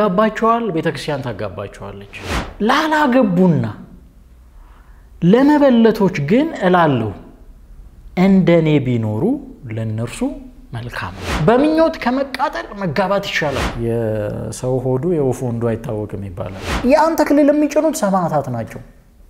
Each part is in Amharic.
ያጋባቸዋል፣ ቤተ ክርስቲያን ታጋባቸዋለች። ላላገቡና ለመበለቶች ግን እላለሁ እንደኔ ቢኖሩ ለእነርሱ መልካም ነው። በምኞት ከመቃጠል መጋባት ይሻላል። የሰው ሆዱ የወፍ ወንዱ አይታወቅም ይባላል። ያን ተክሊል የሚጭኑት ሰማዕታት ናቸው።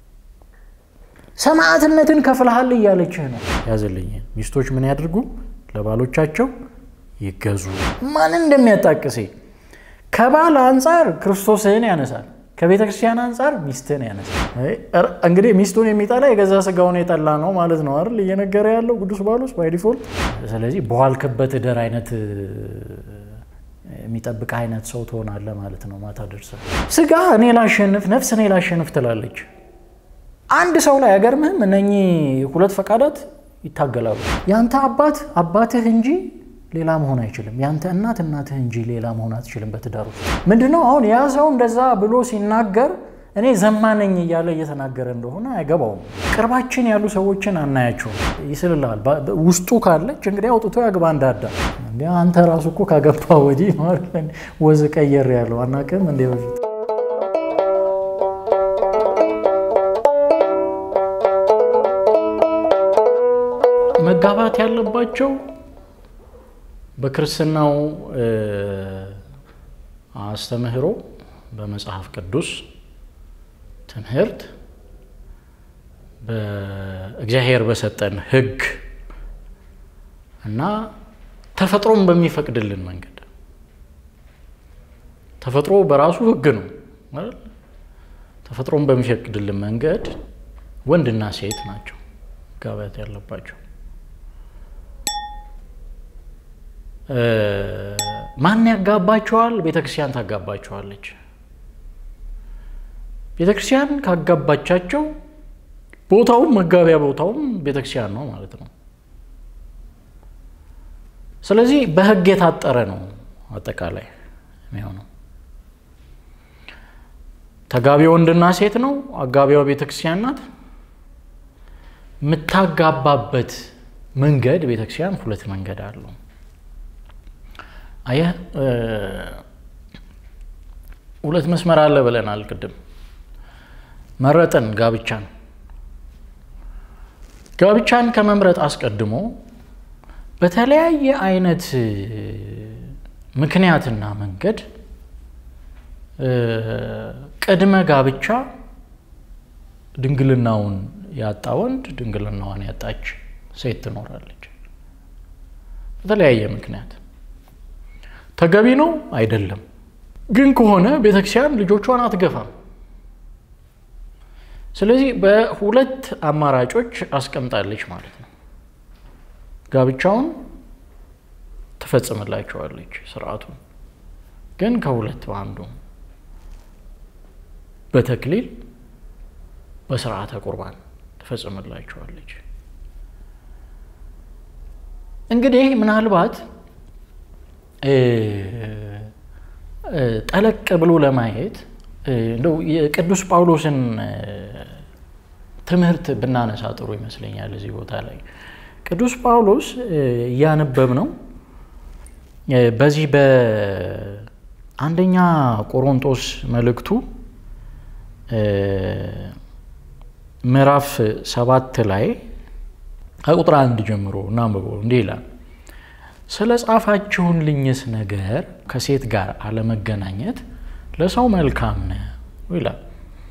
ሰማዕትነትን ከፍልሃል እያለችህ ነው። ያዝልኝ ሚስቶች ምን ያድርጉ? ለባሎቻቸው ይገዙ። ማንን እንደሚያጣቅሴ ከባል አንጻር ክርስቶስህን ያነሳል፣ ከቤተ ክርስቲያን አንጻር ሚስትህን ያነሳል። እንግዲህ ሚስቱን የሚጠላ የገዛ ስጋውን የጠላ ነው ማለት ነው አይደል? እየነገረ ያለው ቅዱስ ጳውሎስ ባይ ዲፎልት። ስለዚህ በዋልክበት እደር አይነት የሚጠብቅ አይነት ሰው ትሆናለህ ማለት ነው። ማታ ደርሰህ ስጋ እኔ ላሸንፍ፣ ነፍስ እኔ ላሸንፍ ትላለች። አንድ ሰው ላይ አይገርምህም? እነኚህ ሁለት ፈቃዳት ይታገላሉ። ያንተ አባት አባትህ እንጂ ሌላ መሆን አይችልም። ያንተ እናት እናትህ እንጂ ሌላ መሆን አትችልም። በትዳር ውስጥ ምንድነው አሁን ያ ሰው እንደዛ ብሎ ሲናገር እኔ ዘማነኝ እያለ እየተናገረ እንደሆነ አይገባውም። ቅርባችን ያሉ ሰዎችን አናያቸውም። ይስልልሃል። ውስጡ ካለች እንግዲህ አውጥቶ ያግባ እንዳዳ። አንተ ራሱ እኮ ካገባ ወዲህ ወዝ ቀየር ያለው አናውቅም እንደ በፊት መጋባት ያለባቸው በክርስትናው አስተምህሮ በመጽሐፍ ቅዱስ ትምህርት በእግዚአብሔር በሰጠን ሕግ እና ተፈጥሮም በሚፈቅድልን መንገድ ተፈጥሮ በራሱ ሕግ ነው አይደል? ተፈጥሮም በሚፈቅድልን መንገድ ወንድና ሴት ናቸው መጋባት ያለባቸው። ማን ያጋባቸዋል? ቤተ ክርስቲያን ታጋባቸዋለች። ቤተ ክርስቲያን ካጋባቻቸው ቦታውም መጋቢያ ቦታውም ቤተ ክርስቲያን ነው ማለት ነው። ስለዚህ በሕግ የታጠረ ነው አጠቃላይ የሚሆነው። ተጋቢው ወንድና ሴት ነው። አጋቢዋ ቤተ ክርስቲያን ናት። የምታጋባበት መንገድ ቤተ ክርስቲያን ሁለት መንገድ አለው። አየህ ሁለት መስመር አለ ብለናል ቅድም። መረጥን ጋብቻን። ጋብቻን ከመምረጥ አስቀድሞ በተለያየ አይነት ምክንያትና መንገድ ቅድመ ጋብቻ ድንግልናውን ያጣ ወንድ፣ ድንግልናዋን ያጣች ሴት ትኖራለች። በተለያየ ምክንያት ተገቢ ነው አይደለም። ግን ከሆነ ቤተክርስቲያን ልጆቿን አትገፋም። ስለዚህ በሁለት አማራጮች አስቀምጣለች ማለት ነው። ጋብቻውን ትፈጽምላቸዋለች ስርዓቱን፣ ግን ከሁለት በአንዱ በተክሊል በስርዓተ ቁርባን ትፈጽምላቸዋለች። እንግዲህ ምናልባት ጠለቅ ብሎ ለማየት እንደው የቅዱስ ጳውሎስን ትምህርት ብናነሳ ጥሩ ይመስለኛል። እዚህ ቦታ ላይ ቅዱስ ጳውሎስ እያነበብ ነው በዚህ በአንደኛ ቆሮንቶስ መልእክቱ ምዕራፍ ሰባት ላይ ከቁጥር አንድ ጀምሮ እናንብበው። እንዲህ ይላል ስለ ጻፋችሁልኝስ ነገር ከሴት ጋር አለመገናኘት ለሰው መልካም ነው ይላል።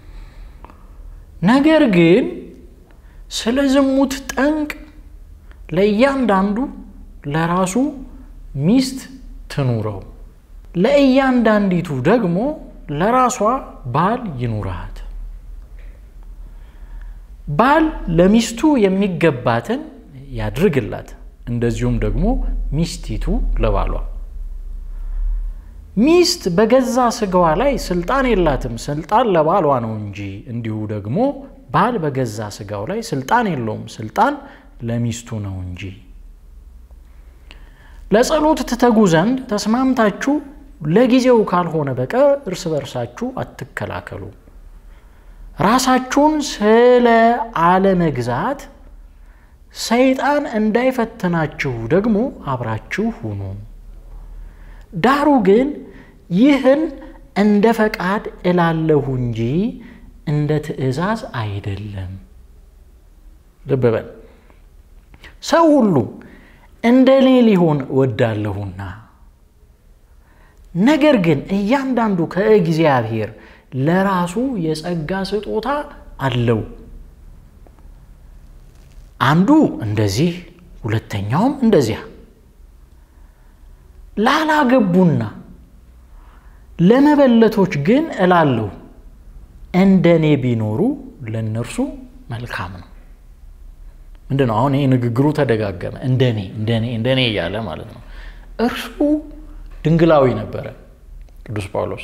ነገር ግን ስለ ዝሙት ጠንቅ ለእያንዳንዱ ለራሱ ሚስት ትኑረው፣ ለእያንዳንዲቱ ደግሞ ለራሷ ባል ይኑራት። ባል ለሚስቱ የሚገባትን ያድርግላት እንደዚሁም ደግሞ ሚስቲቱ ለባሏ። ሚስት በገዛ ስጋዋ ላይ ስልጣን የላትም፣ ስልጣን ለባሏ ነው እንጂ። እንዲሁ ደግሞ ባል በገዛ ስጋው ላይ ስልጣን የለውም፣ ስልጣን ለሚስቱ ነው እንጂ። ለጸሎት ትተጉ ዘንድ ተስማምታችሁ ለጊዜው ካልሆነ በቀር እርስ በርሳችሁ አትከላከሉ። ራሳችሁን ስለ አለመግዛት ሰይጣን እንዳይፈትናችሁ ደግሞ አብራችሁ ሁኑ። ዳሩ ግን ይህን እንደ ፈቃድ እላለሁ እንጂ እንደ ትእዛዝ አይደለም። ልብ በል ሰው ሁሉ እንደ እኔ ሊሆን እወዳለሁና፣ ነገር ግን እያንዳንዱ ከእግዚአብሔር ለራሱ የጸጋ ስጦታ አለው። አንዱ እንደዚህ፣ ሁለተኛውም እንደዚያ። ላላገቡና ለመበለቶች ግን እላለሁ እንደ እኔ ቢኖሩ ለእነርሱ መልካም ነው። ምንድን ነው አሁን ይህ ንግግሩ ተደጋገመ። እንደኔ እንደኔ እንደኔ እያለ ማለት ነው። እርሱ ድንግላዊ ነበረ። ቅዱስ ጳውሎስ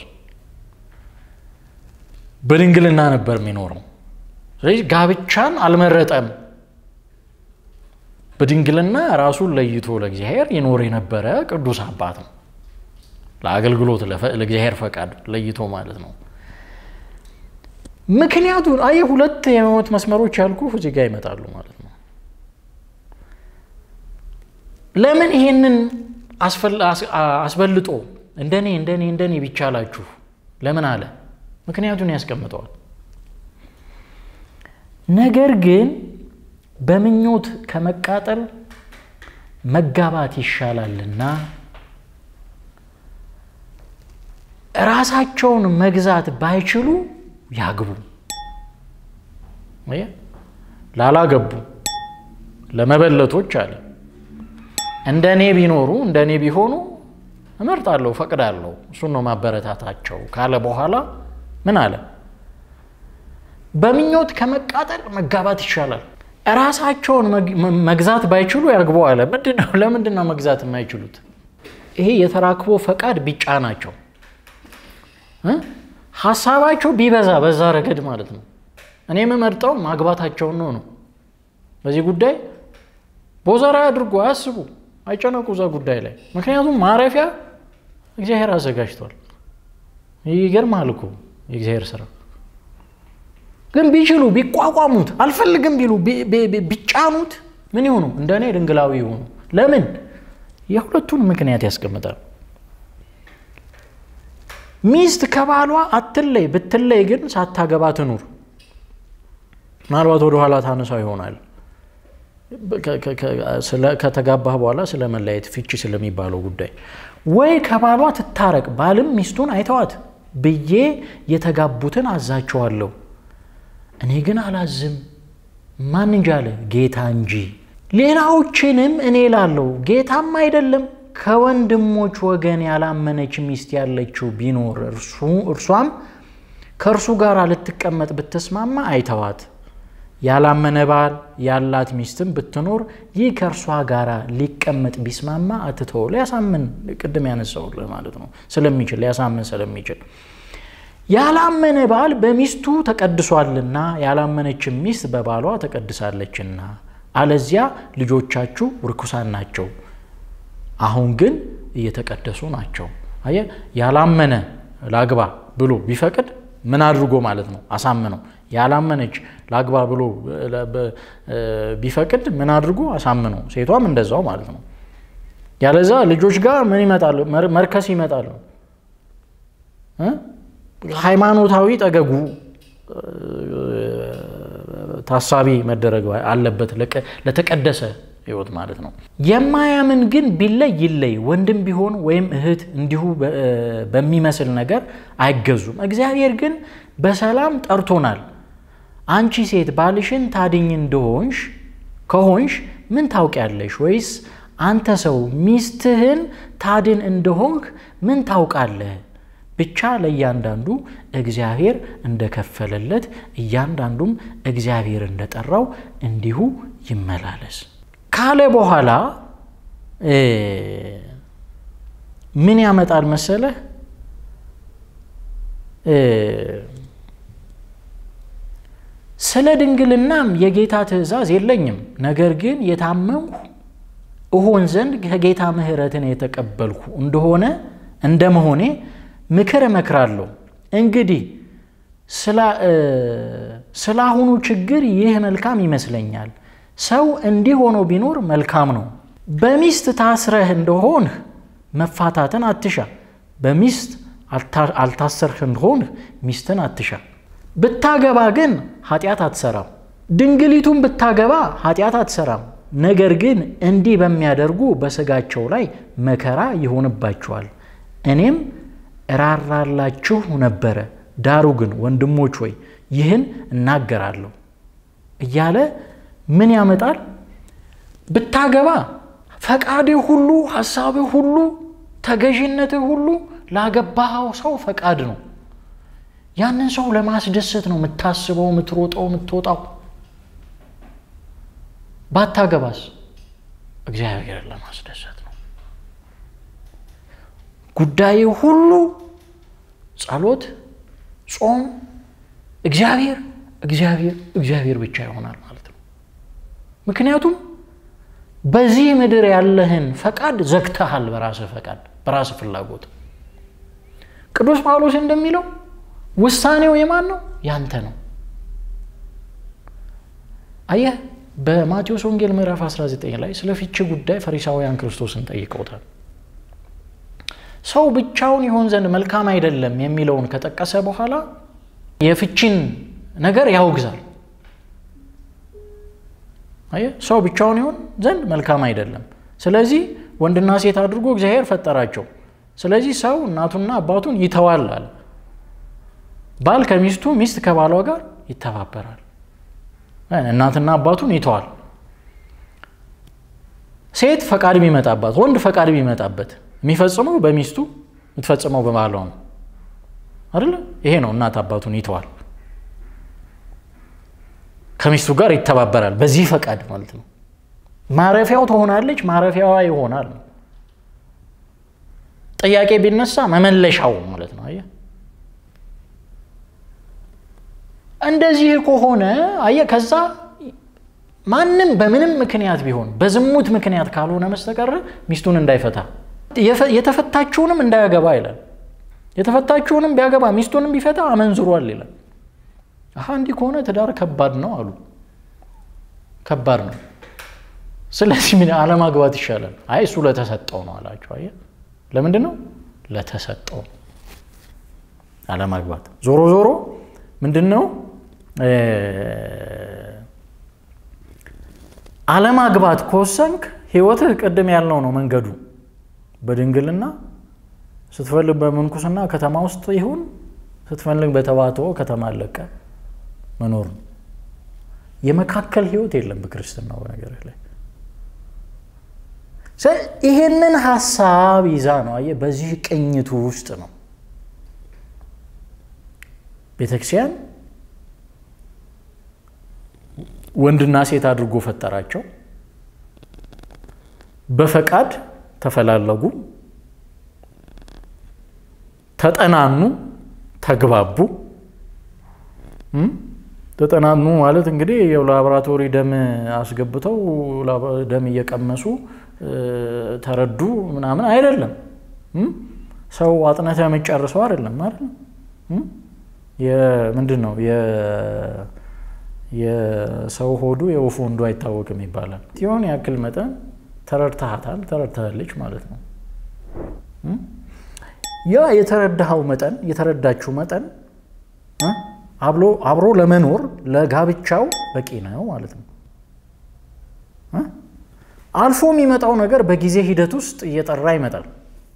በድንግልና ነበር የሚኖረው። ስለዚህ ጋብቻን አልመረጠም። በድንግልና ራሱን ለይቶ ለእግዚአብሔር ይኖር የነበረ ቅዱስ አባት ነው። ለአገልግሎት ለእግዚአብሔር ፈቃድ ለይቶ ማለት ነው። ምክንያቱ አየህ፣ ሁለት የህይወት መስመሮች ያልኩ እዚህ ጋር ይመጣሉ ማለት ነው። ለምን ይሄንን አስበልጦ እንደኔ እንደኔ እንደኔ ቢቻላችሁ ለምን አለ? ምክንያቱን ያስቀምጠዋል። ነገር ግን በምኞት ከመቃጠል መጋባት ይሻላልና ራሳቸውን መግዛት ባይችሉ ያግቡ። ላላገቡ ለመበለቶች አለ እንደ እኔ ቢኖሩ እንደ እኔ ቢሆኑ እመርጣለሁ፣ ፈቅዳለሁ። እሱን ነው ማበረታታቸው ካለ በኋላ ምን አለ? በምኞት ከመቃጠል መጋባት ይሻላል። ራሳቸውን መግዛት ባይችሉ ያግቡ አለ። ምንድነው? ለምንድን ነው መግዛት የማይችሉት? ይሄ የተራክቦ ፈቃድ ቢጫ ናቸው ሀሳባቸው ቢበዛ በዛ ረገድ ማለት ነው። እኔ የምመርጠው ማግባታቸውን ነው ነው በዚህ ጉዳይ ቦዘራ አድርጎ አያስቡ፣ አይጨነቁ እዛ ጉዳይ ላይ ምክንያቱም ማረፊያ እግዚአብሔር አዘጋጅቷል። ይገርማል እኮ የእግዚአብሔር ስራ። ግን ቢችሉ ቢቋቋሙት፣ አልፈልግም ቢሉ ቢጫኑት ምን ይሆኑ? እንደ እኔ ድንግላዊ ይሆኑ። ለምን? የሁለቱን ምክንያት ያስቀምጣል። ሚስት ከባሏ አትለይ፣ ብትለይ ግን ሳታገባ ትኑር። ምናልባት ወደ ኋላ ታነሳው ይሆናል ከተጋባህ በኋላ ስለ መለያየት ፍቺ ስለሚባለው ጉዳይ ወይ ከባሏ ትታረቅ፣ ባልም ሚስቱን አይተዋት ብዬ የተጋቡትን አዛቸዋለሁ። እኔ ግን አላዝም። ማን እንጂ አለ ጌታ እንጂ። ሌላዎችንም እኔ ላለው ጌታም አይደለም ከወንድሞች ወገን ያላመነች ሚስት ያለችው ቢኖር እርሷም ከእርሱ ጋር ልትቀመጥ ብትስማማ አይተዋት። ያላመነ ባል ያላት ሚስትም ብትኖር ይህ ከእርሷ ጋር ሊቀመጥ ቢስማማ አትተው። ሊያሳምን ቅድም ያነሳውልህ ማለት ነው ስለሚችል ሊያሳምን ስለሚችል ያላመነ ባል በሚስቱ ተቀድሷልና ያላመነችም ሚስት በባሏ ተቀድሳለችና፣ አለዚያ ልጆቻችሁ ርኩሳን ናቸው አሁን ግን እየተቀደሱ ናቸው። አየህ፣ ያላመነ ላግባ ብሎ ቢፈቅድ ምን አድርጎ ማለት ነው? አሳምነው። ያላመነች ላግባ ብሎ ቢፈቅድ ምን አድርጎ አሳምነው። ሴቷም እንደዛው ማለት ነው። ያለዛ ልጆች ጋር ምን ይመጣሉ? መርከስ ይመጣሉ። ሃይማኖታዊ ጠገጉ ታሳቢ መደረግ አለበት ለተቀደሰ ህይወት ማለት ነው። የማያምን ግን ቢለይ ይለይ፣ ወንድም ቢሆን ወይም እህት እንዲሁ በሚመስል ነገር አይገዙም። እግዚአብሔር ግን በሰላም ጠርቶናል። አንቺ ሴት ባልሽን ታድኝ እንደሆንሽ ከሆንሽ ምን ታውቂያለሽ? ወይስ አንተ ሰው ሚስትህን ታድን እንደሆንክ ምን ታውቃለህ? ብቻ ለእያንዳንዱ እግዚአብሔር እንደከፈለለት እያንዳንዱም እግዚአብሔር እንደጠራው እንዲሁ ይመላለስ ካለ በኋላ ምን ያመጣል መሰለህ? ስለ ድንግልናም የጌታ ትእዛዝ የለኝም፣ ነገር ግን የታመንኩ እሆን ዘንድ ከጌታ ምሕረትን የተቀበልኩ እንደሆነ እንደመሆኔ ምክር እመክራለሁ። እንግዲህ ስለ አሁኑ ችግር ይህ መልካም ይመስለኛል። ሰው እንዲህ ሆኖ ቢኖር መልካም ነው። በሚስት ታስረህ እንደሆንህ መፋታትን አትሻ። በሚስት አልታሰርህ እንደሆን ሚስትን አትሻ። ብታገባ ግን ኃጢአት አትሰራም። ድንግሊቱን ብታገባ ኃጢአት አትሰራም። ነገር ግን እንዲህ በሚያደርጉ በስጋቸው ላይ መከራ ይሆንባቸዋል። እኔም እራራላችሁ ነበረ። ዳሩ ግን ወንድሞች ሆይ ይህን እናገራለሁ እያለ ምን ያመጣል? ብታገባ ፈቃድህ ሁሉ፣ ሀሳብህ ሁሉ፣ ተገዥነትህ ሁሉ ላገባኸው ሰው ፈቃድ ነው። ያንን ሰው ለማስደሰት ነው የምታስበው፣ የምትሮጠው፣ የምትወጣው። ባታገባስ እግዚአብሔርን ለማስደሰት ነው። ጉዳይ ሁሉ ጸሎት፣ ጾም፣ እግዚአብሔር እግዚአብሔር እግዚአብሔር ብቻ ይሆናል ማለት ነው። ምክንያቱም በዚህ ምድር ያለህን ፈቃድ ዘግተሃል። በራስህ ፈቃድ፣ በራስህ ፍላጎት። ቅዱስ ጳውሎስ እንደሚለው ውሳኔው የማን ነው? ያንተ ነው። አየህ በማቴዎስ ወንጌል ምዕራፍ 19 ላይ ስለ ፍቺ ጉዳይ ፈሪሳውያን ክርስቶስን ጠይቀውታል። ሰው ብቻውን ይሆን ዘንድ መልካም አይደለም የሚለውን ከጠቀሰ በኋላ የፍቺን ነገር ያወግዛል። አየህ ሰው ብቻውን ይሆን ዘንድ መልካም አይደለም። ስለዚህ ወንድና ሴት አድርጎ እግዚአብሔር ፈጠራቸው። ስለዚህ ሰው እናቱና አባቱን ይተዋል አለ። ባል ከሚስቱ ሚስት ከባሏ ጋር ይተባበራል። እናትና አባቱን ይተዋል። ሴት ፈቃድ የሚመጣባት ወንድ ፈቃድ የሚመጣበት የሚፈጽመው በሚስቱ የምትፈጽመው በባሏ ነው አይደለ? ይሄ ነው እናት አባቱን ይተዋል። ከሚስቱ ጋር ይተባበራል። በዚህ ፈቃድ ማለት ነው። ማረፊያው ትሆናለች፣ ማረፊያዋ ይሆናል። ጥያቄ ቢነሳ መመለሻው ማለት ነው። አየህ እንደዚህ ከሆነ አየህ ከዛ ማንም በምንም ምክንያት ቢሆን በዝሙት ምክንያት ካልሆነ መስተቀር ሚስቱን እንዳይፈታ የተፈታችውንም እንዳያገባ ይላል። የተፈታችውንም ቢያገባ ሚስቱንም ቢፈታ አመንዝሯል ይላል። አሀ እንዲህ ከሆነ ትዳር ከባድ ነው አሉ። ከባድ ነው። ስለዚህ ምን አለማግባት ይሻላል። አይ እሱ ለተሰጠው ነው አላቸው። አየህ ለምንድን ነው ለተሰጠው አለማግባት። ዞሮ ዞሮ ምንድን ነው አለማግባት ከወሰንክ ህይወትህ ቅድም ያልነው ነው መንገዱ በድንግልና ስትፈልግ በምንኩስና ከተማ ውስጥ ይሁን ስትፈልግ በተባትኦ ከተማ አለቀ መኖር ነው። የመካከል ህይወት የለም በክርስትናው በነገር ላይ ይሄንን ሀሳብ ይዛ ነው አየህ፣ በዚህ ቅኝቱ ውስጥ ነው ቤተክርስቲያን ወንድና ሴት አድርጎ ፈጠራቸው። በፈቃድ ተፈላለጉ፣ ተጠናኑ፣ ተግባቡ። ተጠናኑ ማለት እንግዲህ የላቦራቶሪ ደም አስገብተው ደም እየቀመሱ ተረዱ ምናምን አይደለም። ሰው አጥነተ የምጨርሰው አይደለም ማለት ነው። ምንድን ነው የሰው ሆዱ የወፍ ወንዱ አይታወቅም ይባላል። የሆነ ያክል መጠን ተረድተሃታል፣ ተረድተሃለች ማለት ነው። ያ የተረዳኸው መጠን የተረዳችው መጠን አብሮ ለመኖር ለጋብቻው በቂ ነው ማለት ነው። አልፎ የሚመጣው ነገር በጊዜ ሂደት ውስጥ እየጠራ ይመጣል።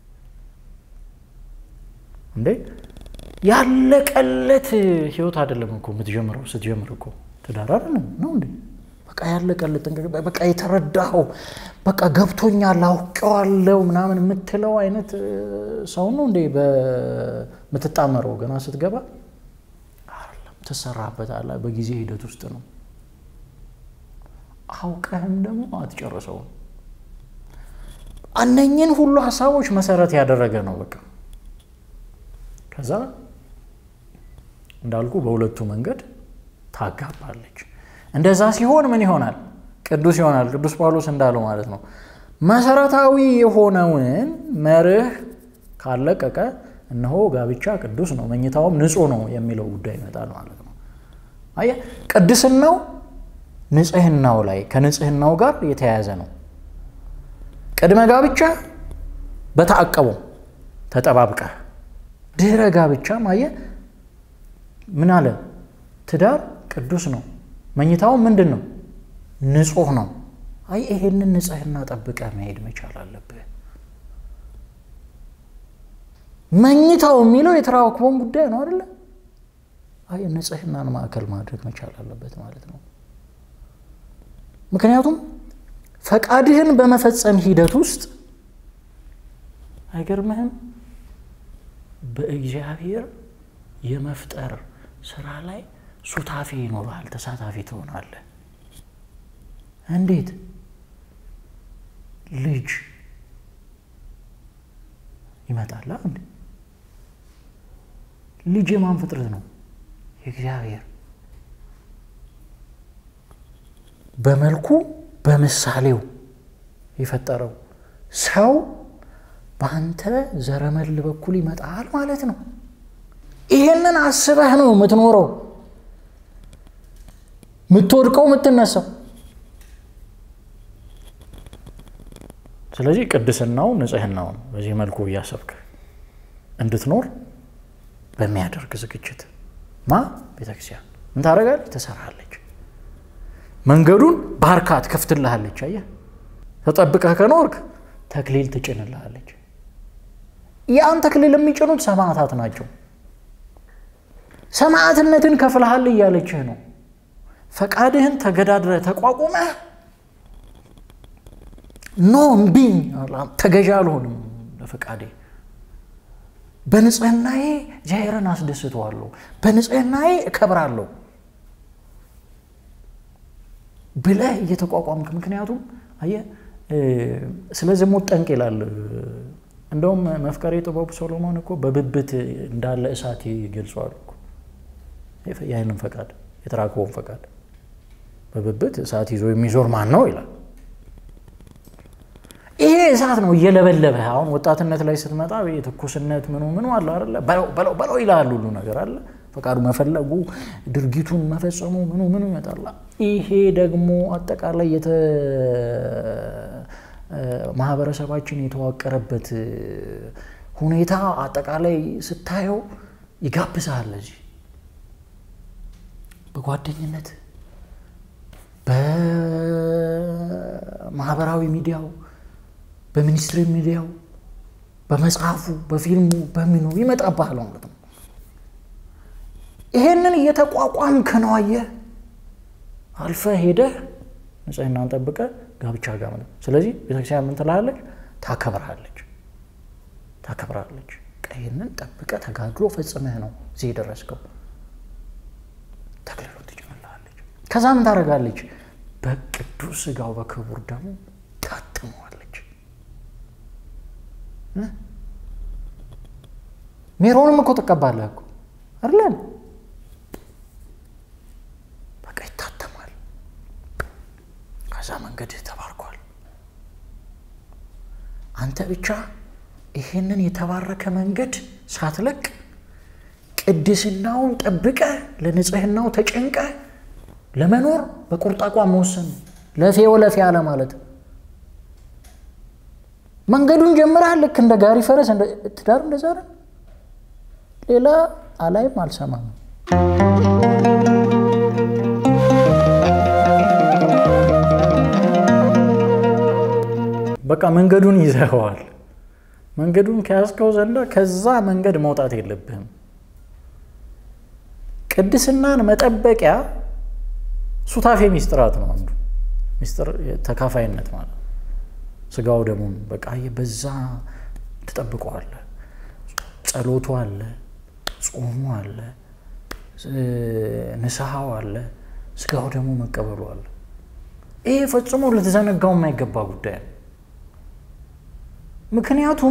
እንዴ ያለቀለት ህይወት አይደለም እኮ የምትጀምረው። ስትጀምር እኮ ትዳር አይደለም ነው እንዴ? በቃ ያለቀለት በቃ የተረዳኸው በቃ ገብቶኛል፣ አውቄዋለሁ ምናምን የምትለው አይነት ሰው ነው እንዴ በምትጣመረው ገና ስትገባ አይደለም። ትሰራበታለህ። በጊዜ ሂደት ውስጥ ነው። አውቀህም ደግሞ አትጨርሰውም። እነኝን ሁሉ ሀሳቦች መሰረት ያደረገ ነው በቃ ከዛ እንዳልኩ በሁለቱ መንገድ ታጋባለች። እንደዛ ሲሆን ምን ይሆናል? ቅዱስ ይሆናል። ቅዱስ ጳውሎስ እንዳለው ማለት ነው። መሰረታዊ የሆነውን መርህ ካለቀቀ እነሆ ጋብቻ ቅዱስ ነው፣ መኝታውም ንጹሕ ነው የሚለው ጉዳይ ይመጣል ማለት ነው። አየህ፣ ቅድስናው ንጽህናው ላይ ከንጽህናው ጋር የተያያዘ ነው። ቅድመ ጋብቻ በተአቀቡ ተጠባብቀህ ድህረ ጋብቻ ማየ ምን አለ? ትዳር ቅዱስ ነው። መኝታው ምንድን ነው? ንጹሕ ነው። አይ ይሄንን ንጽሕና ጠብቀህ መሄድ መቻል አለብህ። መኝታው የሚለው የተራክቦን ጉዳይ ነው አይደለ? አይ ንጽሕናን ማዕከል ማድረግ መቻል አለበት ማለት ነው። ምክንያቱም ፈቃድህን በመፈጸም ሂደት ውስጥ አይገርምህም? በእግዚአብሔር የመፍጠር ስራ ላይ ሱታፌ ይኖርሃል፣ ተሳታፊ ትሆናለህ። እንዴት? ልጅ ይመጣል። እንዴ ልጅ የማን ፍጥረት ነው? የእግዚአብሔር በመልኩ በምሳሌው የፈጠረው ሰው በአንተ ዘረመል በኩል ይመጣል ማለት ነው። ይሄንን አስበህ ነው የምትኖረው፣ የምትወድቀው፣ የምትነሳው። ስለዚህ ቅድስናው ንጽሕናውን በዚህ መልኩ እያሰብክ እንድትኖር በሚያደርግ ዝግጅት ማ ቤተክርስቲያን ምን ታደርጋለች? ትሰራለች። መንገዱን ባርካ ትከፍትልሃለች። አየህ፣ ተጠብቀህ ከኖርክ ተክሊል ትጭንልሃለች። ያን ተክሊል የሚጭኑት ሰማዕታት ናቸው። ሰማዕትነትን ከፍልሃል እያለችህ ነው። ፈቃድህን ተገዳድረህ ተቋቁመህ ኖ እምቢኝ ተገዣ አልሆንም ለፈቃዴ በንጽህናዬ እግዚአብሔርን አስደስተዋለሁ፣ በንጽህናዬ እከብራለሁ ብለህ እየተቋቋምክ ምክንያቱም አየህ ስለ ዝሙት ጠንቅ ይላል። እንደውም መፍቀሬ ጥበቡ ሶሎሞን እኮ በብብት እንዳለ እሳት ይገልጸዋል እኮ ያንን ፈቃድ የተራክቦን ፈቃድ በብብት እሳት ይዞ የሚዞር ማን ነው ይላል። ይሄ እሳት ነው እየለበለበህ። አሁን ወጣትነት ላይ ስትመጣ የትኩስነት ምኑ ምኑ አለ አይደለ? በለው በለው ይልሃል ሁሉ ነገር አለ። ፈቃዱ መፈለጉ ድርጊቱን መፈጸሙ ምኑ ምኑ ይመጣል። ይሄ ደግሞ አጠቃላይ ማህበረሰባችን የተዋቀረበት ሁኔታ አጠቃላይ ስታየው ይጋብዛል። ለዚህ በጓደኝነት በማህበራዊ ሚዲያው በሚኒስትሪ ሚዲያው በመጽሐፉ በፊልሙ በሚኑ ይመጣብሃል ማለት ነው። ይሄንን እየተቋቋምክ ነው። አየህ አልፈህ ሄደህ ንጽህናን ጠብቀህ ጋብቻ ጋር ማለት ስለዚህ ቤተክርስቲያን ምን ትልሃለች? ታከብርሃለች ታከብርሃለች። ይህንን ጠብቀህ ተጋድሎ ፈጽመህ ነው እዚህ የደረስከው። ተክሊሉን ትጭምልሃለች። ከዛ ምን ታደርጋለች? በቅዱስ ሥጋው በክቡር ደሙ ታትመዋለች። ሜሮንም እኮ ትቀባለህ እኮ አይደለም? በቃ ይታተማል። ከዛ መንገድህ ተባርኳል። አንተ ብቻ ይሄንን የተባረከ መንገድ ሳትለቅ ቅድስናውን ጠብቀ ለንጽህናው ተጨንቀ ለመኖር በቁርጥ አቋም መወሰን ለፌ ወለፌ አለ ማለት መንገዱን ጀምረሃል። ልክ እንደ ጋሪ ፈረስ ትዳር እንደዛ ነው። ሌላ አላይም አልሰማም። በቃ መንገዱን ይዘኸዋል። መንገዱን ከያዝከው ዘንዳ ከዛ መንገድ መውጣት የለብህም። ቅድስናን መጠበቂያ ሱታፌ ሚስጥራት ነው። አንዱ ሚስጥር ተካፋይነት ማለት ነው። ስጋው ደሙን በቃ በዛ ትጠብቀዋለህ። ጸሎቱ አለ፣ ጾሙ አለ፣ ንስሐው አለ፣ ስጋው ደግሞ መቀበሉ አለ። ይሄ ፈጽሞ ልትዘነጋው የማይገባ ጉዳይ ነው። ምክንያቱም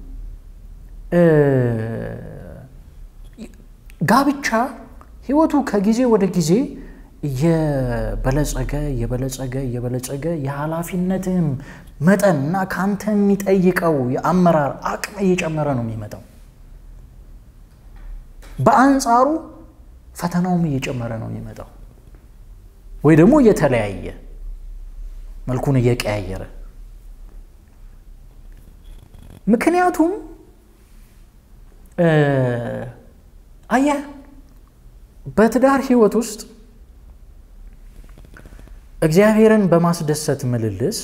ጋብቻ ህይወቱ ከጊዜ ወደ ጊዜ እየበለጸገ እየበለጸገ እየበለጸገ የኃላፊነትም መጠን እና ከአንተ የሚጠይቀው የአመራር አቅም እየጨመረ ነው የሚመጣው። በአንጻሩ ፈተናውም እየጨመረ ነው የሚመጣው፣ ወይ ደግሞ እየተለያየ መልኩን እየቀያየረ ምክንያቱም አየህ በትዳር ህይወት ውስጥ እግዚአብሔርን በማስደሰት ምልልስ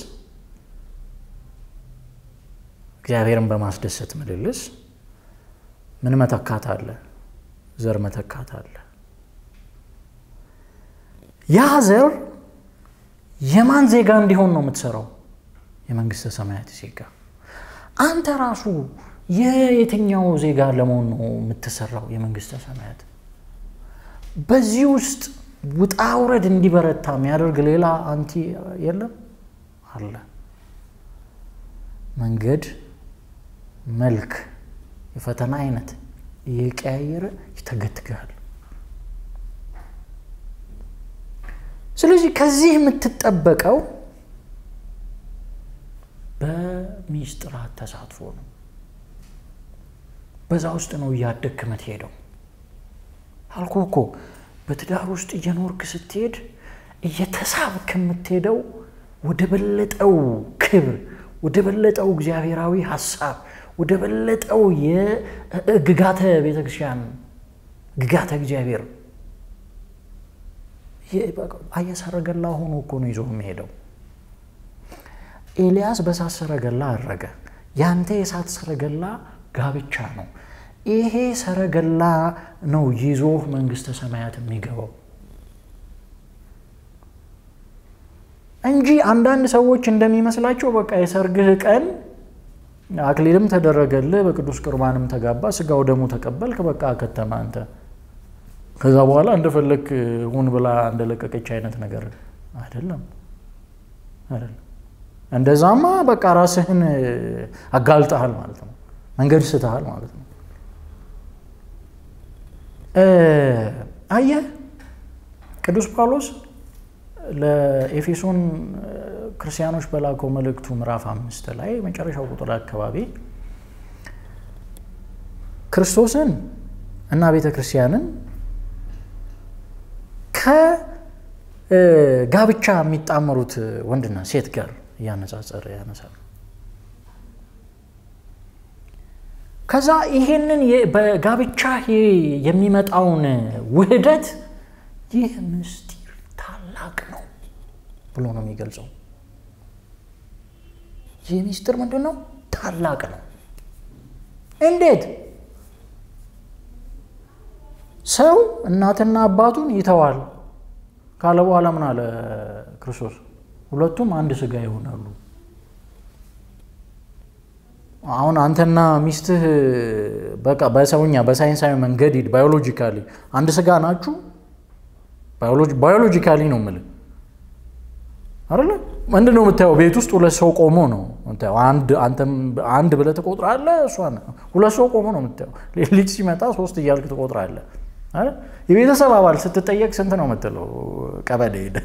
እግዚአብሔርን በማስደሰት ምልልስ ምን መተካት አለ? ዘር መተካት አለ። ያ ዘር የማን ዜጋ እንዲሆን ነው የምትሰራው? የመንግስተ ሰማያት ዜጋ። አንተ ራሱ የየትኛው ዜጋ ለመሆን ነው የምትሰራው? የመንግስተ ሰማያት። በዚህ ውስጥ ውጣ ውረድ እንዲበረታ የሚያደርግ ሌላ አንቲ የለም አለ። መንገድ፣ መልክ፣ የፈተና አይነት እየቀያየረ ይተገትግሃል። ስለዚህ ከዚህ የምትጠበቀው በሚስጥራት ተሳትፎ ነው። በዛ ውስጥ ነው እያደግክ የምትሄደው። አልኩ እኮ በትዳር ውስጥ እየኖርክ ስትሄድ እየተሳብክ የምትሄደው ወደ በለጠው ክብር፣ ወደ በለጠው እግዚአብሔራዊ ሀሳብ፣ ወደ በለጠው የግጋተ ቤተክርስቲያን ግጋተ እግዚአብሔር አየህ፣ ሰረገላ ሆኖ እኮ ነው ይዞ የሚሄደው። ኤልያስ በእሳት ሰረገላ አረገ። ያንተ የእሳት ሰረገላ ጋብቻ ነው። ይሄ ሰረገላ ነው ይዞህ መንግስተ ሰማያት የሚገባው እንጂ አንዳንድ ሰዎች እንደሚመስላቸው በቃ የሰርግህ ቀን አክሊልም ተደረገልህ፣ በቅዱስ ቁርባንም ተጋባ፣ ስጋው ደሙ ተቀበልክ፣ በቃ ከተማ አንተ ከዛ በኋላ እንደፈለግ ሁን ብላ እንደለቀቀች አይነት ነገር አይደለም አይደለም። እንደዛማ በቃ ራስህን አጋልጠሃል ማለት ነው። መንገድ ስተሃል ማለት ነው። አየህ ቅዱስ ጳውሎስ ለኤፌሶን ክርስቲያኖች በላከው መልእክቱ ምዕራፍ አምስት ላይ መጨረሻው ቁጥር አካባቢ ክርስቶስን እና ቤተ ክርስቲያንን ከጋብቻ የሚጣመሩት ወንድና ሴት ጋር እያነጻጸረ ያነሳል። ከዛ ይሄንን በጋብቻ የሚመጣውን ውህደት ይህ ምስጢር ታላቅ ነው ብሎ ነው የሚገልጸው። ይህ ምስጢር ምንድን ነው? ታላቅ ነው። እንዴት? ሰው እናትና አባቱን ይተዋል ካለ በኋላ ምን አለ ክርስቶስ? ሁለቱም አንድ ስጋ ይሆናሉ። አሁን አንተና ሚስትህ በቃ በሰውኛ በሳይንሳዊ መንገድ ሂድ፣ ባዮሎጂካሊ አንድ ስጋ ናችሁ። ባዮሎጂካሊ ነው የምልህ አይደለ? ምንድን ነው የምታየው? ቤት ውስጥ ሁለት ሰው ቆሞ ነው የምታየው። አንድ ብለህ ትቆጥራለህ፣ እሷን ሁለት ሰው ቆሞ ነው የምታየው። ልጅ ሲመጣ ሶስት እያልክ ትቆጥራለህ። የቤተሰብ አባል ስትጠየቅ ስንት ነው የምትለው? ቀበሌ ሄደህ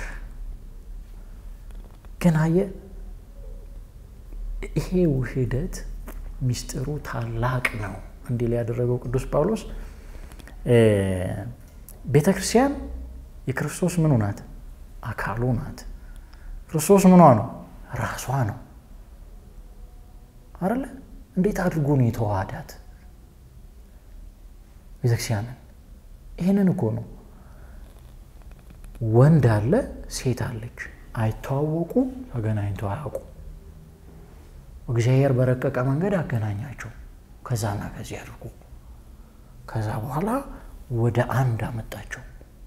ግን አየህ ይሄ ውህደት ሚስጥሩ ታላቅ ነው እንዲል ያደረገው ቅዱስ ጳውሎስ ቤተ ክርስቲያን የክርስቶስ ምኑ ናት? አካሉ ናት። ክርስቶስ ምኗ ነው? ራሷ ነው አይደለ? እንዴት አድርጎ ነው የተዋሃዳት ቤተክርስቲያንን? ይህንን እኮ ነው ወንድ አለ፣ ሴት አለች፣ አይተዋወቁ፣ ተገናኝተው አያውቁ። እግዚአብሔር በረቀቀ መንገድ አገናኛቸው ከዛና ከዚህ አድርጎ ከዛ በኋላ ወደ አንድ አመጣቸው።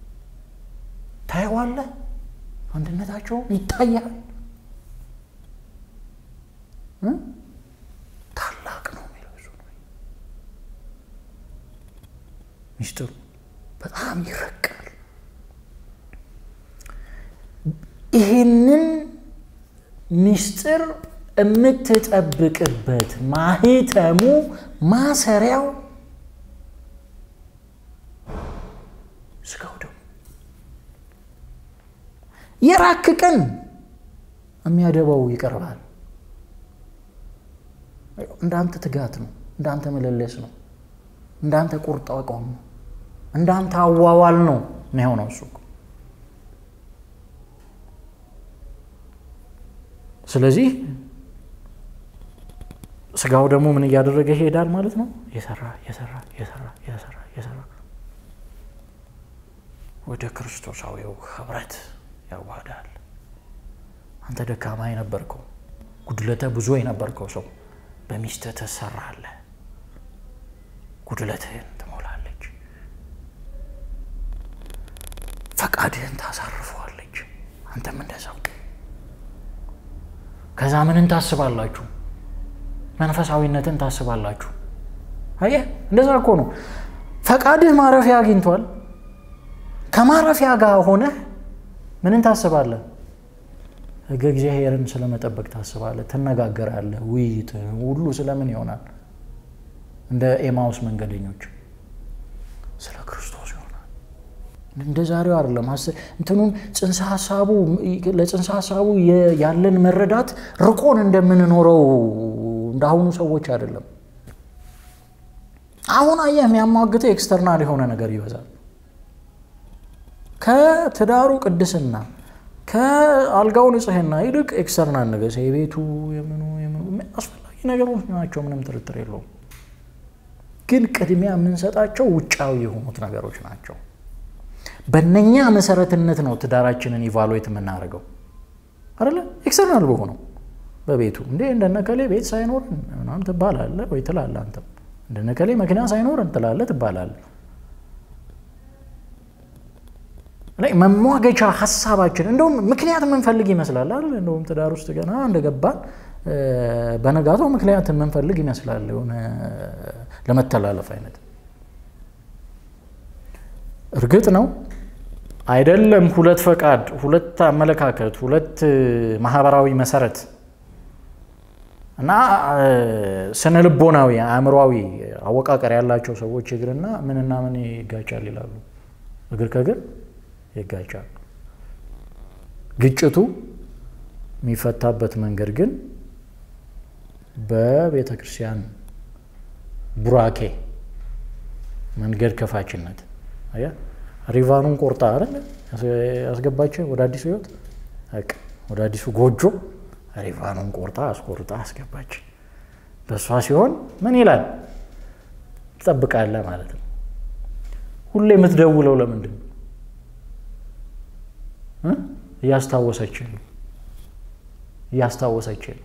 ታየዋለህ፣ አንድነታቸው ይታያል። ታላቅ ነው የሚለው እሱ ነው ሚስጥሩ። በጣም ይረቃል። ይህንን ሚስጥር የምትጠብቅበት ማህተሙ ማሰሪያው ስጋው ደግሞ የራክ ቀን የሚያደባው ይቀርባል። እንዳንተ ትጋት ነው፣ እንዳንተ መለለስ ነው፣ እንዳንተ ቁርጥ አቋም ነው፣ እንዳንተ አዋዋል ነው የሚሆነው እሱ። ስለዚህ ስጋው ደግሞ ምን እያደረገ ይሄዳል ማለት ነው። የሰራ የሰራ የሰራ የሰራ የሰራ ወደ ክርስቶሳዊው ህብረት ያዋህዳል። አንተ ደካማ የነበርከው ጉድለተ ብዙ የነበርከው ሰው በሚስትህ ትሰራለህ፣ ጉድለትህን ትሞላለች፣ ፈቃድህን ታሳርፈዋለች። አንተም እንደዛው። ከዛ ምንን ታስባላችሁ? መንፈሳዊነትን ታስባላችሁ። አየህ፣ እንደዛ እኮ ነው። ፈቃድህ ማረፊያ አግኝቷል። ከማረፊያ ጋር ሆነህ ምንን ታስባለህ? ሕገ እግዚአብሔርን ስለመጠበቅ ታስባለህ፣ ትነጋገራለህ። ውይይት ሁሉ ስለምን ይሆናል? እንደ ኤማውስ መንገደኞች ስለ ክርስቶስ ይሆናል። እንደ ዛሬው አይደለም። እንትኑን ጽንሰ ሀሳቡ ለጽንሰ ሀሳቡ ያለን መረዳት ርቆን እንደምንኖረው እንደ አሁኑ ሰዎች አይደለም። አሁን አየህ የሚያሟግተው ኤክስተርናል የሆነ ነገር ይበዛል። ከትዳሩ ቅድስና ከአልጋው ንጽህና ይልቅ ኤክስተርናል ነገር የቤቱ የምኑ የምኑ አስፈላጊ ነገሮች ናቸው፣ ምንም ጥርጥር የለውም። ግን ቅድሚያ የምንሰጣቸው ውጫዊ የሆኑት ነገሮች ናቸው። በእነኛ መሰረትነት ነው ትዳራችንን ኢቫሉዌት የምናደርገው አይደለ? ኤክስተርናል በሆነው በቤቱ እንዴ እንደነከሌ ቤት ሳይኖርን ምናምን ትባላለህ ወይ ትላለህ። አንተም እንደነከሌ መኪና ሳይኖርን ትላለህ ትባላለህ። ላይ መሟገቻ ሀሳባችን እንደውም ምክንያት የምንፈልግ ይመስላል አይደል? እንደውም ትዳር ውስጥ ገና እንደገባን በነጋታው ምክንያት የምንፈልግ ይመስላል የሆነ ለመተላለፍ አይነት። እርግጥ ነው አይደለም ሁለት ፈቃድ፣ ሁለት አመለካከት፣ ሁለት ማህበራዊ መሰረት እና ስነ ልቦናዊ አእምሯዊ አወቃቀር ያላቸው ሰዎች እግርና ምንና ምን ይጋጫል ይላሉ። እግር ከእግር ይጋጫል። ግጭቱ የሚፈታበት መንገድ ግን በቤተ ክርስቲያን ቡራኬ መንገድ ከፋችነት አያ ሪቫኑን ቆርጣ አይደል ያስገባቸው ወደ አዲሱ ህይወት ወደ አዲሱ ጎጆ ሪቫኑን ቆርጣ አስቆርጣ አስገባች። በእሷ ሲሆን ምን ይላል ትጠብቃለህ ማለት ነው። ሁሌ የምትደውለው ለምንድን ነው? እያስታወሰች ነው እያስታወሰች ነው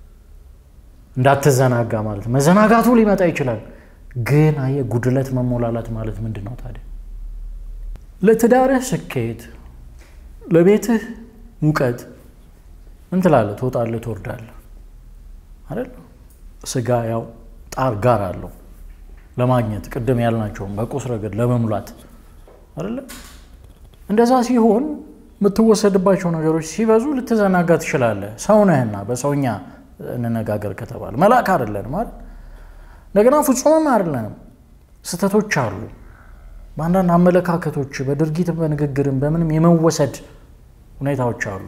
እንዳትዘናጋ ማለት ነው። መዘናጋቱ ሊመጣ ይችላል፣ ግን አየህ ጉድለት መሞላላት ማለት ምንድን ነው ታዲያ? ለትዳርህ ስኬት፣ ለቤትህ ሙቀት ምን ትላለህ? ትወጣለህ፣ ትወርዳለህ አይደል? ስጋ ያው ጣር ጋር አለው ለማግኘት ቅድም ያልናቸውም በቁስ ረገድ ለመሙላት አይደለ? እንደዛ ሲሆን የምትወሰድባቸው ነገሮች ሲበዙ ልትዘናጋ ትችላለህ። ሰው ነህና በሰውኛ እንነጋገር ከተባለ መልአክ አይደለንም አይደል? እንደገና ፍጹምም አይደለንም። ስህተቶች አሉ። በአንዳንድ አመለካከቶች፣ በድርጊትም በንግግርም በምንም የመወሰድ ሁኔታዎች አሉ።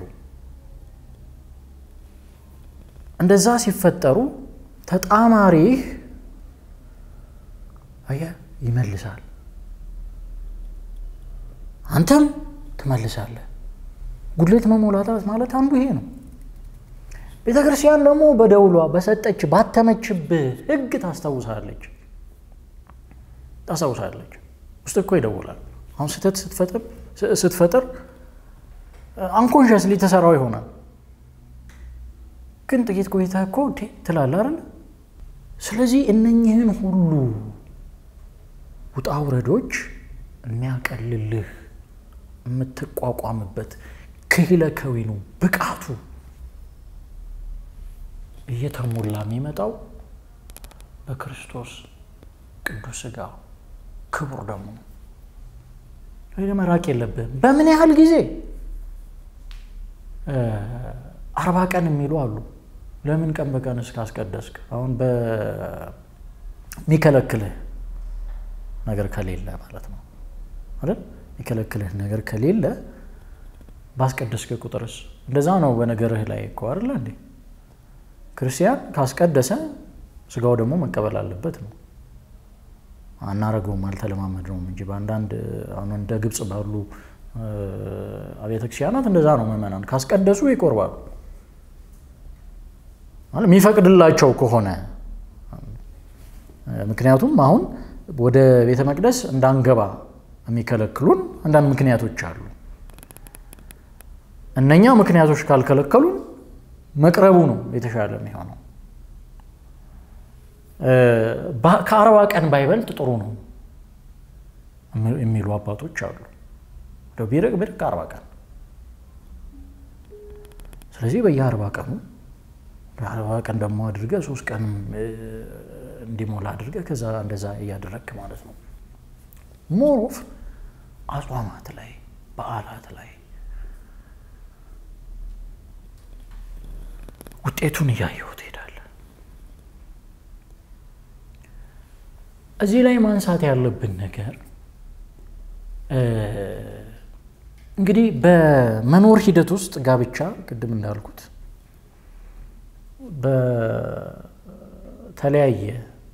እንደዛ ሲፈጠሩ ተጣማሪህ አየህ ይመልሳል፣ አንተም ትመልሳለህ። ጉድለት መሞላታት ማለት አንዱ ይሄ ነው። ቤተ ክርስቲያን ደግሞ በደውሏ በሰጠች ባተመችብህ ሕግ ታስታውሳለች ታስታውሳለች። ውስጥ እኮ ይደውላል። አሁን ስህተት ስትፈጥር አንኮንሽስሊ ተሰራው ይሆናል፣ ግን ጥቂት ቆይታ እኮ ትላለህ አይደል? ስለዚህ እነኝህን ሁሉ ውጣ ውረዶች የሚያቀልልህ የምትቋቋምበት ክህለ ከዊኑ ብቃቱ እየተሞላ የሚመጣው በክርስቶስ ቅዱስ ሥጋ ክቡር ደግሞ ነው። መራቅ የለብህም። በምን ያህል ጊዜ አርባ ቀን የሚሉ አሉ። ለምን ቀን በቀን እስካስቀደስክ? አሁን በሚከለክልህ ነገር ከሌለ ማለት ነው አይደል? የሚከለክልህ ነገር ከሌለ ባስቀደስክ ቁጥርስ እንደዛ ነው። በነገርህ ላይ እኮ አይደለ እንዴ? ክርስቲያን ካስቀደሰ ስጋው ደግሞ መቀበል አለበት ነው። አናረገውም አልተለማመድነውም እንጂ በአንዳንድ አሁን እንደ ግብፅ ባሉ አብያተ ክርስቲያናት እንደዛ ነው። ምዕመናን ካስቀደሱ ይቆርባሉ። የሚፈቅድላቸው ከሆነ ምክንያቱም አሁን ወደ ቤተ መቅደስ እንዳንገባ የሚከለክሉን አንዳንድ ምክንያቶች አሉ። እነኛ ምክንያቶች ካልከለከሉን መቅረቡ ነው የተሻለ የሚሆነው። ከአርባ ቀን ባይበልጥ ጥሩ ነው የሚሉ አባቶች አሉ። ቢርቅ ቢርቅ አርባ ቀን ስለዚህ በየአርባ ቀኑ አርባ ቀን ደግሞ አድርገ ሶስት ቀን እንዲሞላ አድርገ ከዛ እንደዛ እያደረግክ ማለት ነው። ሞሮፍ አጽዋማት ላይ በዓላት ላይ ውጤቱን እያየሁ ትሄዳለህ። እዚህ ላይ ማንሳት ያለብን ነገር እንግዲህ በመኖር ሂደት ውስጥ ጋብቻ ቅድም እንዳልኩት በተለያየ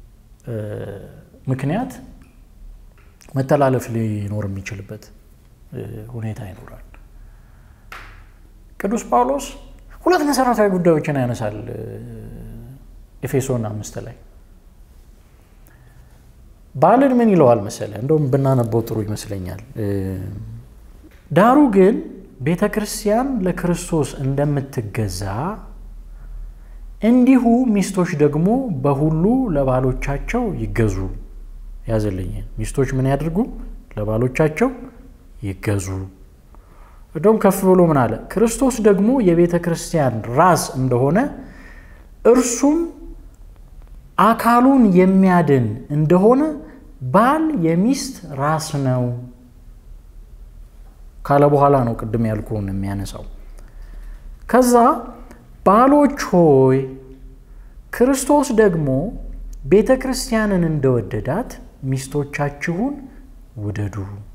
ምክንያት መተላለፍ ሊኖር የሚችልበት ሁኔታ ይኖራል። ቅዱስ ጳውሎስ ሁለት መሰረታዊ ጉዳዮችን ያነሳል ኤፌሶን አምስት ላይ ባልን ምን ይለዋል መሰለ? እንደውም ብናነበው ጥሩ ይመስለኛል። ዳሩ ግን ቤተ ክርስቲያን ለክርስቶስ እንደምትገዛ እንዲሁ ሚስቶች ደግሞ በሁሉ ለባሎቻቸው ይገዙ። ያዘልኝ ሚስቶች ምን ያድርጉ? ለባሎቻቸው ይገዙ። እንደውም ከፍ ብሎ ምን አለ? ክርስቶስ ደግሞ የቤተ ክርስቲያን ራስ እንደሆነ እርሱም አካሉን የሚያድን እንደሆነ ባል የሚስት ራስ ነው ካለ በኋላ ነው ቅድም ያልኩህን የሚያነሳው። ከዛ ባሎች ሆይ ክርስቶስ ደግሞ ቤተ ክርስቲያንን እንደወደዳት ሚስቶቻችሁን ውደዱ።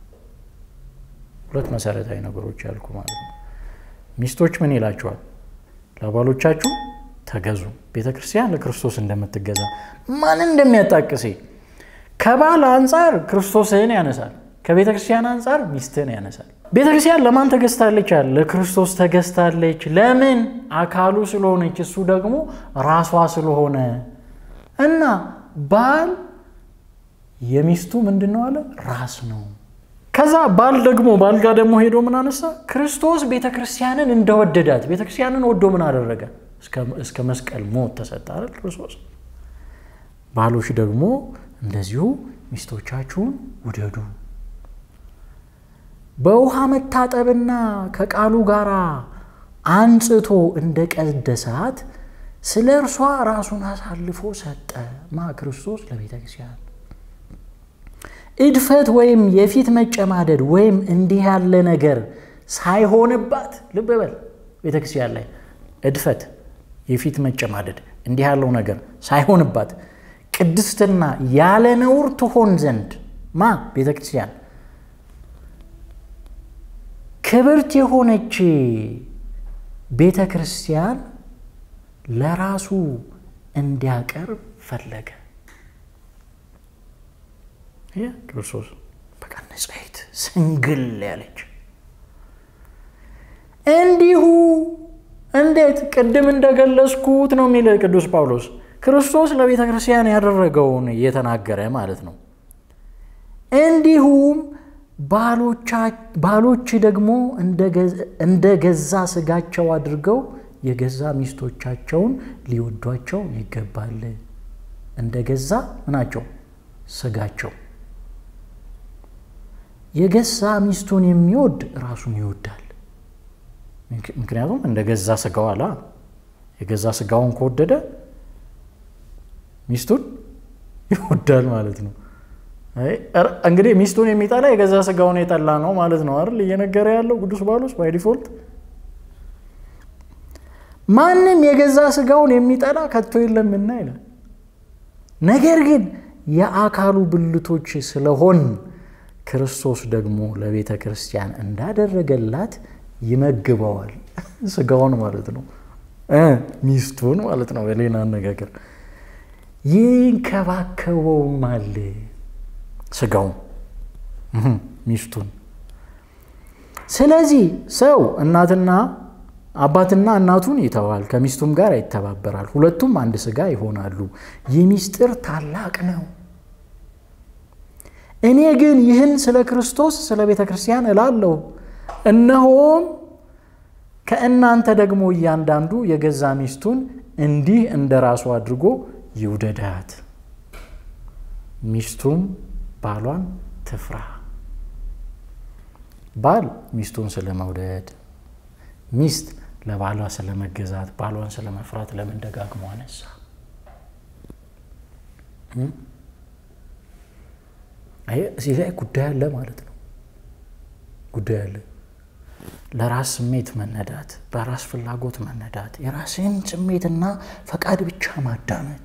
ሁለት መሰረታዊ ነገሮች ያልኩ ማለት ነው። ሚስቶች ምን ይላቸዋል? ለባሎቻችሁ ተገዙ። ቤተ ክርስቲያን ለክርስቶስ እንደምትገዛ ማንን እንደሚያጣቅሴ ከባል አንጻር ክርስቶስህን ያነሳል፣ ከቤተ ክርስቲያን አንጻር ሚስትህን ያነሳል። ቤተ ክርስቲያን ለማን ተገዝታለች? አለ ለክርስቶስ ተገዝታለች። ለምን? አካሉ ስለሆነች፣ እሱ ደግሞ ራሷ ስለሆነ እና ባል የሚስቱ ምንድን ነው አለ ራስ ነው። ከዛ ባል ደግሞ ባል ጋር ደግሞ ሄዶ ምን አነሳ? ክርስቶስ ቤተ ክርስቲያንን እንደወደዳት ቤተ ክርስቲያንን ወዶ ምን አደረገ? እስከ መስቀል ሞት ተሰጠ አይደል ክርስቶስ። ባሎች ደግሞ እንደዚሁ ሚስቶቻችሁን ውደዱ። በውሃ መታጠብና ከቃሉ ጋር አንጽቶ እንደ ቀደሳት ስለ እርሷ ራሱን አሳልፎ ሰጠ። ማ ክርስቶስ ለቤተ ክርስቲያን እድፈት ወይም የፊት መጨማደድ ወይም እንዲህ ያለ ነገር ሳይሆንባት፣ ልብ በል ቤተ ክርስቲያን ላይ እድፈት፣ የፊት መጨማደድ እንዲህ ያለው ነገር ሳይሆንባት ቅድስትና ያለ ነውር ትሆን ዘንድ ማ ቤተ ክርስቲያን ክብርት የሆነች ቤተ ክርስቲያን ለራሱ እንዲያቀርብ ፈለገ። ክርስቶስ በቃ ንጽሕት ስንግል ያለች እንዲሁ እንዴት ቅድም እንደገለጽኩት ነው የሚል ቅዱስ ጳውሎስ ክርስቶስ ለቤተ ክርስቲያን ያደረገውን እየተናገረ ማለት ነው። እንዲሁም ባሎች ደግሞ እንደ ገዛ ስጋቸው አድርገው የገዛ ሚስቶቻቸውን ሊወዷቸው ይገባል። እንደ ገዛ ምናቸው ስጋቸው። የገዛ ሚስቱን የሚወድ ራሱን ይወዳል። ምክንያቱም እንደ ገዛ ስጋው አላ የገዛ ስጋውን ከወደደ ሚስቱን ይወዳል ማለት ነው። እንግዲህ ሚስቱን የሚጠላ የገዛ ስጋውን የጠላ ነው ማለት ነው አይደል? እየነገረ ያለው ቅዱስ ጳውሎስ ባይ ዲፎልት ማንም የገዛ ስጋውን የሚጠላ ከቶ የለምና ይላል። ነገር ግን የአካሉ ብልቶች ስለሆን ክርስቶስ ደግሞ ለቤተ ክርስቲያን እንዳደረገላት ይመግበዋል። ስጋውን ማለት ነው፣ ሚስቱን ማለት ነው። በሌላ አነጋገር ይንከባከበውማል። ስጋውን ሚስቱን። ስለዚህ ሰው እናትና አባትና እናቱን ይተዋል፣ ከሚስቱም ጋር ይተባበራል፣ ሁለቱም አንድ ስጋ ይሆናሉ። ይህ ምስጢር ታላቅ ነው። እኔ ግን ይህን ስለ ክርስቶስ ስለ ቤተ ክርስቲያን እላለሁ፣ እነሆም ከእናንተ ደግሞ እያንዳንዱ የገዛ ሚስቱን እንዲህ እንደ ራሱ አድርጎ ይውደዳት፣ ሚስቱም ባሏን ትፍራ። ባል ሚስቱን ስለመውደድ፣ ሚስት ለባሏ ስለመገዛት፣ ባሏን ስለመፍራት ለምን ደጋግሞ አነሳ? እዚህ ላይ ጉዳይ አለ ማለት ነው። ጉዳይ አለ። ለራስ ስሜት መነዳት፣ በራስ ፍላጎት መነዳት፣ የራስን ስሜትና ፈቃድ ብቻ ማዳመጥ፣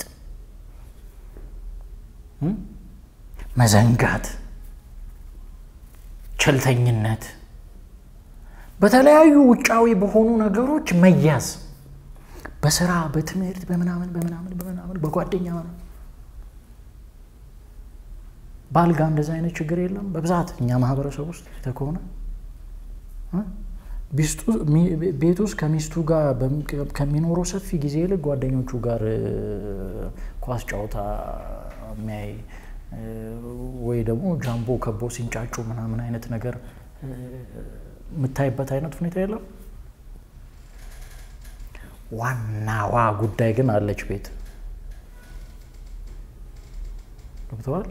መዘንጋት፣ ቸልተኝነት፣ በተለያዩ ውጫዊ በሆኑ ነገሮች መያዝ፣ በስራ በትምህርት በምናምን በምናምን በምናምን በጓደኛ ባል ጋር እንደዚ አይነት ችግር የለም። በብዛት እኛ ማህበረሰብ ውስጥ ከሆነ ቤት ውስጥ ከሚስቱ ጋር ከሚኖረው ሰፊ ጊዜ ይልቅ ጓደኞቹ ጋር ኳስ ጨዋታ የሚያይ ወይ ደግሞ ጃምቦ ከቦ ሲንጫጩ ምናምን አይነት ነገር የምታይበት አይነት ሁኔታ የለም። ዋናዋ ጉዳይ ግን አለች ቤት ገብተዋል።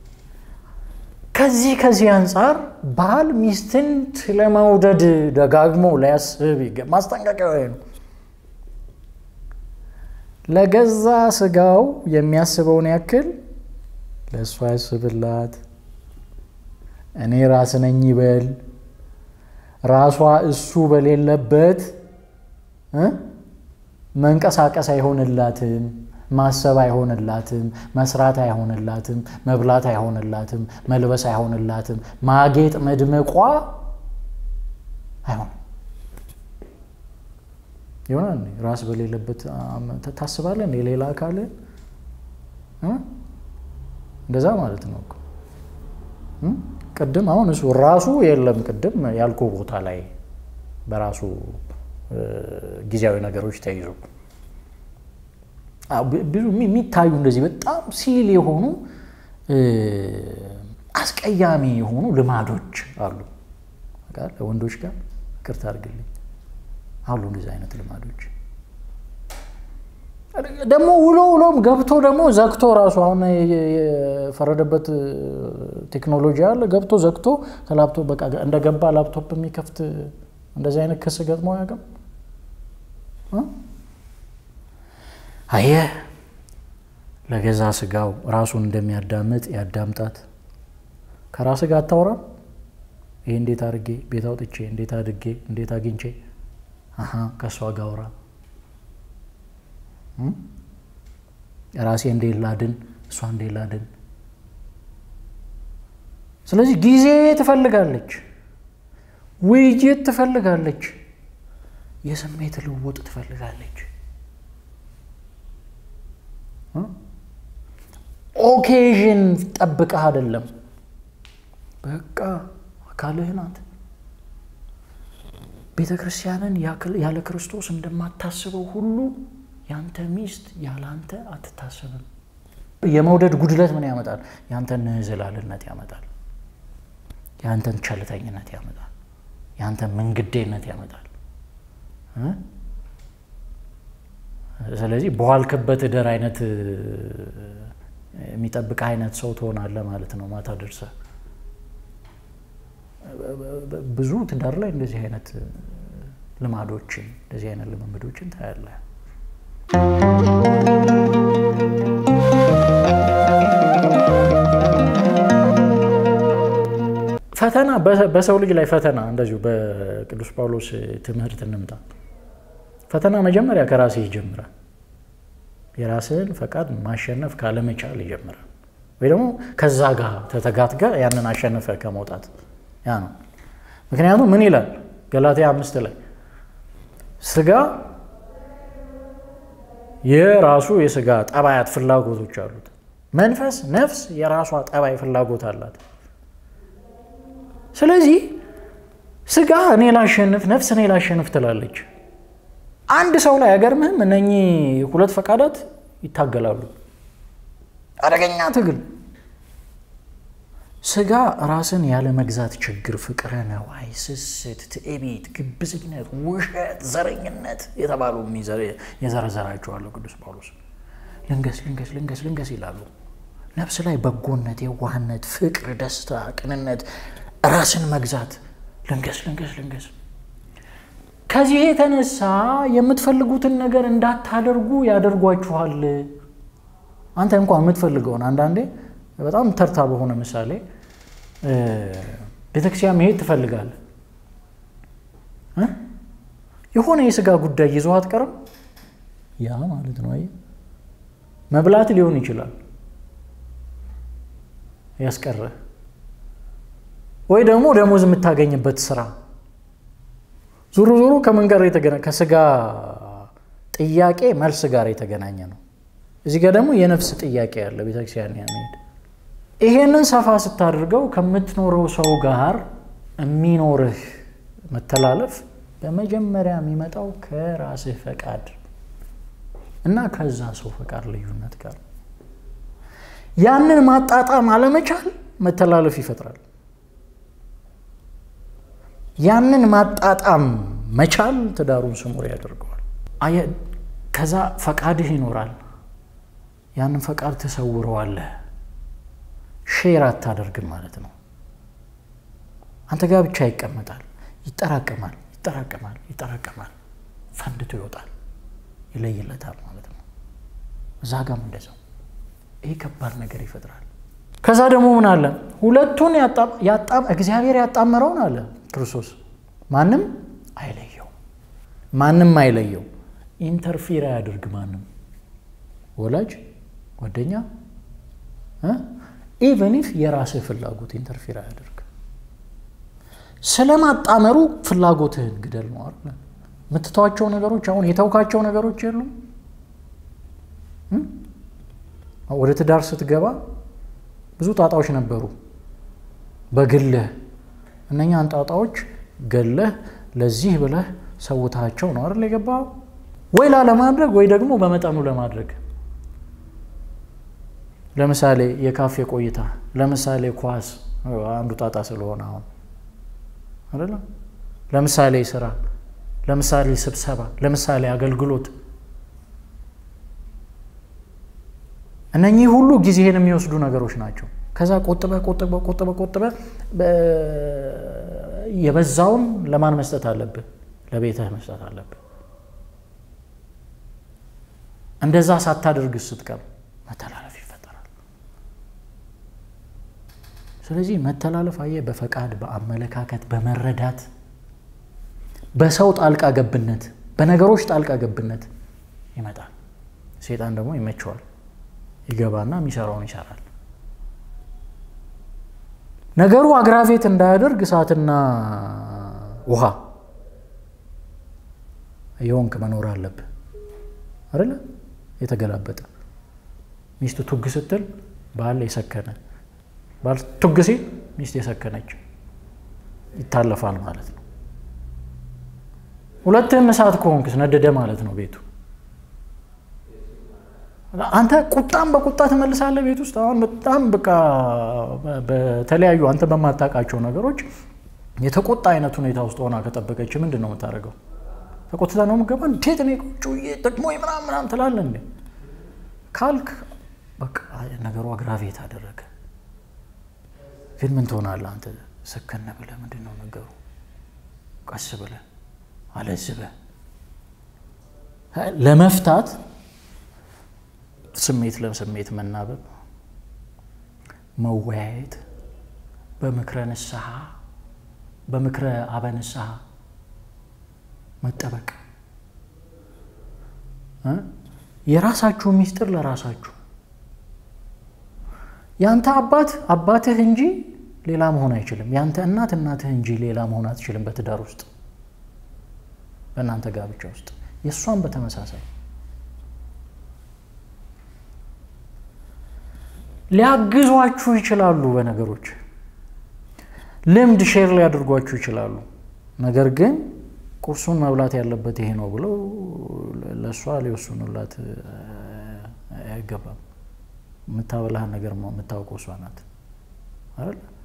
ከዚህ ከዚህ አንጻር ባል ሚስትን ስለመውደድ ደጋግሞ ሊያስብ ማስጠንቀቂያ ነው። ለገዛ ስጋው የሚያስበውን ያክል ለእሷ ያስብላት። እኔ ራስ ነኝ ይበል። ራሷ እሱ በሌለበት መንቀሳቀስ አይሆንላትም። ማሰብ አይሆንላትም። መስራት አይሆንላትም። መብላት አይሆንላትም። መልበስ አይሆንላትም። ማጌጥ መድመቋ አይሆንም። ይሆናል ራስ በሌለበት ታስባለን። የሌላ አካልን እንደዛ ማለት ነው። ቅድም አሁን እሱ ራሱ የለም። ቅድም ያልኩ ቦታ ላይ በራሱ ጊዜያዊ ነገሮች ተይዞ ብዙ የሚታዩ እንደዚህ በጣም ሲል የሆኑ አስቀያሚ የሆኑ ልማዶች አሉ። ወንዶች ጋር ይቅርታ አድርግልኝ አሉ እንደዚህ አይነት ልማዶች ደግሞ ውሎ ውሎም ገብቶ ደግሞ ዘግቶ ራሱ አሁን የፈረደበት ቴክኖሎጂ አለ። ገብቶ ዘግቶ ከላፕቶፕ በቃ እንደገባ ላፕቶፕ የሚከፍት እንደዚህ አይነት ክስ ገጥሞ አያውቅም። አየህ ለገዛ ስጋው ራሱን እንደሚያዳምጥ ያዳምጣት። ከራስ ጋር አታወራም። ይህ እንዴት አድርጌ ቤት አውጥቼ እንዴት አድርጌ እንዴት አግኝቼ ከእሷ ጋር አውራ። ራሴ እንዴት ላድን፣ እሷ እንዴት ላድን። ስለዚህ ጊዜ ትፈልጋለች፣ ውይይት ትፈልጋለች፣ የስሜት ልውውጥ ትፈልጋለች። ኦኬዥን ጠብቀህ አይደለም። በቃ አካልህ ናት። ቤተ ክርስቲያንን ያለ ክርስቶስ እንደማታስበው ሁሉ ያንተ ሚስት ያለ አንተ አትታሰብም። የመውደድ ጉድለት ምን ያመጣል? ያንተን ንዝላልነት ያመጣል። ያንተን ቸልተኝነት ያመጣል። ያንተን ምንግዴነት ያመጣል። ስለዚህ በዋልክበት እደር አይነት የሚጠብቅ አይነት ሰው ትሆናለህ ማለት ነው። ማታ ደርሰህ ብዙ ትዳር ላይ እንደዚህ አይነት ልማዶችን እንደዚህ አይነት ልምምዶችን ታያለህ። ፈተና በሰው ልጅ ላይ ፈተና እንደዚሁ በቅዱስ ጳውሎስ ትምህርት እንምጣ። ፈተና መጀመሪያ ከራስህ ይጀምራል። የራስህን ፈቃድ ማሸነፍ ካለመቻል ይጀምራል። ወይ ደግሞ ከዛ ጋር ተተጋት ጋር ያንን አሸነፈ ከመውጣት ያ ነው። ምክንያቱም ምን ይላል ገላትያ አምስት ላይ ስጋ የራሱ የስጋ ጠባያት ፍላጎቶች አሉት። መንፈስ ነፍስ የራሷ ጠባይ ፍላጎት አላት። ስለዚህ ስጋ እኔ ላሸንፍ፣ ነፍስ እኔ ላሸንፍ ትላለች። አንድ ሰው ላይ አይገርምህም? እነኚህ ሁለት ፈቃዳት ይታገላሉ። አደገኛ ትግል። ስጋ ራስን ያለ መግዛት ችግር፣ ፍቅረ ነዋይ፣ ስስት፣ ትዕቢት፣ ግብዝነት፣ ውሸት፣ ዘረኝነት የተባሉ የዘረዘራቸዋለሁ ቅዱስ ጳውሎስ። ልንገስ ልንገስ ልንገስ ልንገስ ይላሉ። ነፍስ ላይ በጎነት፣ የዋህነት፣ ፍቅር፣ ደስታ፣ ቅንነት፣ ራስን መግዛት ልንገስ ልንገስ ልንገስ። ከዚህ የተነሳ የምትፈልጉትን ነገር እንዳታደርጉ ያደርጓችኋል። አንተ እንኳን የምትፈልገውን አንዳንዴ በጣም ተርታ በሆነ ምሳሌ ቤተክርስቲያን መሄድ ትፈልጋለህ። የሆነ የስጋ ጉዳይ ይዞህ አትቀርም። ያ ማለት ነው መብላት ሊሆን ይችላል ያስቀረህ፣ ወይ ደግሞ ደሞዝ የምታገኝበት ስራ ዙሩ ዙሩ ከምን ጋር የተገናኘ ከስጋ ጥያቄ መልስ ጋር የተገናኘ ነው። እዚህ ጋር ደግሞ የነፍስ ጥያቄ ያለ ቤተክርስቲያን መሄድ ይሄንን ሰፋ ስታደርገው ከምትኖረው ሰው ጋር የሚኖርህ መተላለፍ በመጀመሪያ የሚመጣው ከራስህ ፈቃድ እና ከዛ ሰው ፈቃድ ልዩነት ጋር ያንን ማጣጣም አለመቻል መተላለፍ ይፈጥራል። ያንን ማጣጣም መቻል ትዳሩን ስሙር ያደርገዋል። ከዛ ፈቃድህ ይኖራል። ያንን ፈቃድ ትሰውረዋለህ። ሼር አታደርግም ማለት ነው። አንተ ጋር ብቻ ይቀመጣል። ይጠራቀማል፣ ይጠራቀማል፣ ይጠራቀማል፣ ፈንድቶ ይወጣል፣ ይለይለታል ማለት ነው። እዛ ጋም እንደዛው ይህ ከባድ ነገር ይፈጥራል። ከዛ ደግሞ ምን አለ? ሁለቱን እግዚአብሔር ያጣመረውን አለ ክርስቶስ ማንም አይለየው፣ ማንም አይለየው። ኢንተርፊር አያደርግ ማንም ወላጅ፣ ጓደኛ ኢቨን ኢፍ የራስህ ፍላጎት ኢንተርፊር አያደርግ። ስለማጣመሩ ፍላጎትህን ግደል ነው አይደል? የምትተዋቸው ነገሮች አሁን የተውካቸው ነገሮች የሉም። ወደ ትዳር ስትገባ ብዙ ጣጣዎች ነበሩ በግልህ እነኛን ጣጣዎች ገለህ ለዚህ ብለህ ሰውታቸው ነው አይደል የገባው? ወይ ላለማድረግ ወይ ደግሞ በመጠኑ ለማድረግ ለምሳሌ የካፌ ቆይታ፣ ለምሳሌ ኳስ አንዱ ጣጣ ስለሆነ አሁን አይደለ? ለምሳሌ ስራ፣ ለምሳሌ ስብሰባ፣ ለምሳሌ አገልግሎት። እነኚህ ሁሉ ጊዜህን የሚወስዱ ነገሮች ናቸው። ከዛ ቆጥበ ቆጥበ ቆጥበ ቆጥበ የበዛውን ለማን መስጠት አለብህ? ለቤትህ መስጠት አለብህ። እንደዛ ሳታደርግ ስትቀር መተላለፍ ይፈጠራል። ስለዚህ መተላለፍ አየህ፣ በፈቃድ በአመለካከት በመረዳት በሰው ጣልቃ ገብነት በነገሮች ጣልቃ ገብነት ይመጣል። ሴጣን ደግሞ ይመቸዋል። ይገባና የሚሰራውን ይሰራል። ነገሩ አግራቬት እንዳያደርግ እሳትና ውሃ የወንክ መኖር አለብህ አይደለ? የተገላበጠ ሚስቱ ቱግ ስትል ባል የሰከነ ባል ቱግ ሲል ሚስት የሰከነች ይታለፋል ማለት ነው። ሁለትህም እሳት ከሆንክስ ነደደ ማለት ነው ቤቱ። አንተ ቁጣም በቁጣ ትመልሳለህ ቤት ውስጥ። አሁን በጣም በቃ በተለያዩ አንተ በማታውቃቸው ነገሮች የተቆጣ አይነት ሁኔታ ውስጥ ሆና ከጠበቀች ምንድን ነው የምታደርገው? ተቆጥታ ነው የምገባ? እንዴት እኔ ቁጭ ደግሞ ምናምን ምናምን ትላለህ እንዴ ካልክ በቃ ነገሩ አግራቬት አደረገ። ግን ምን ትሆናለህ አንተ? ሰከነ ብለህ ምንድን ነው ነገሩ? ቀስ ብለህ አለዝበህ ለመፍታት ስሜት ለስሜት መናበብ፣ መወያየት፣ በምክረ ንስሐ በምክረ አበ ንስሐ መጠበቅ፣ የራሳችሁ ሚስጥር ለራሳችሁ ያንተ አባት አባትህ እንጂ ሌላ መሆን አይችልም። ያንተ እናት እናትህ እንጂ ሌላ መሆን አትችልም። በትዳር ውስጥ በእናንተ ጋብቻ ውስጥ የእሷን በተመሳሳይ ሊያግዟችሁ ይችላሉ። በነገሮች ልምድ ሼር ሊያደርጓችሁ ይችላሉ። ነገር ግን ቁርሱን መብላት ያለበት ይሄ ነው ብለው ለእሷ ሊወስኑላት አይገባም። የምታበላህን ነገር የምታውቀው እሷ ናት አይደል?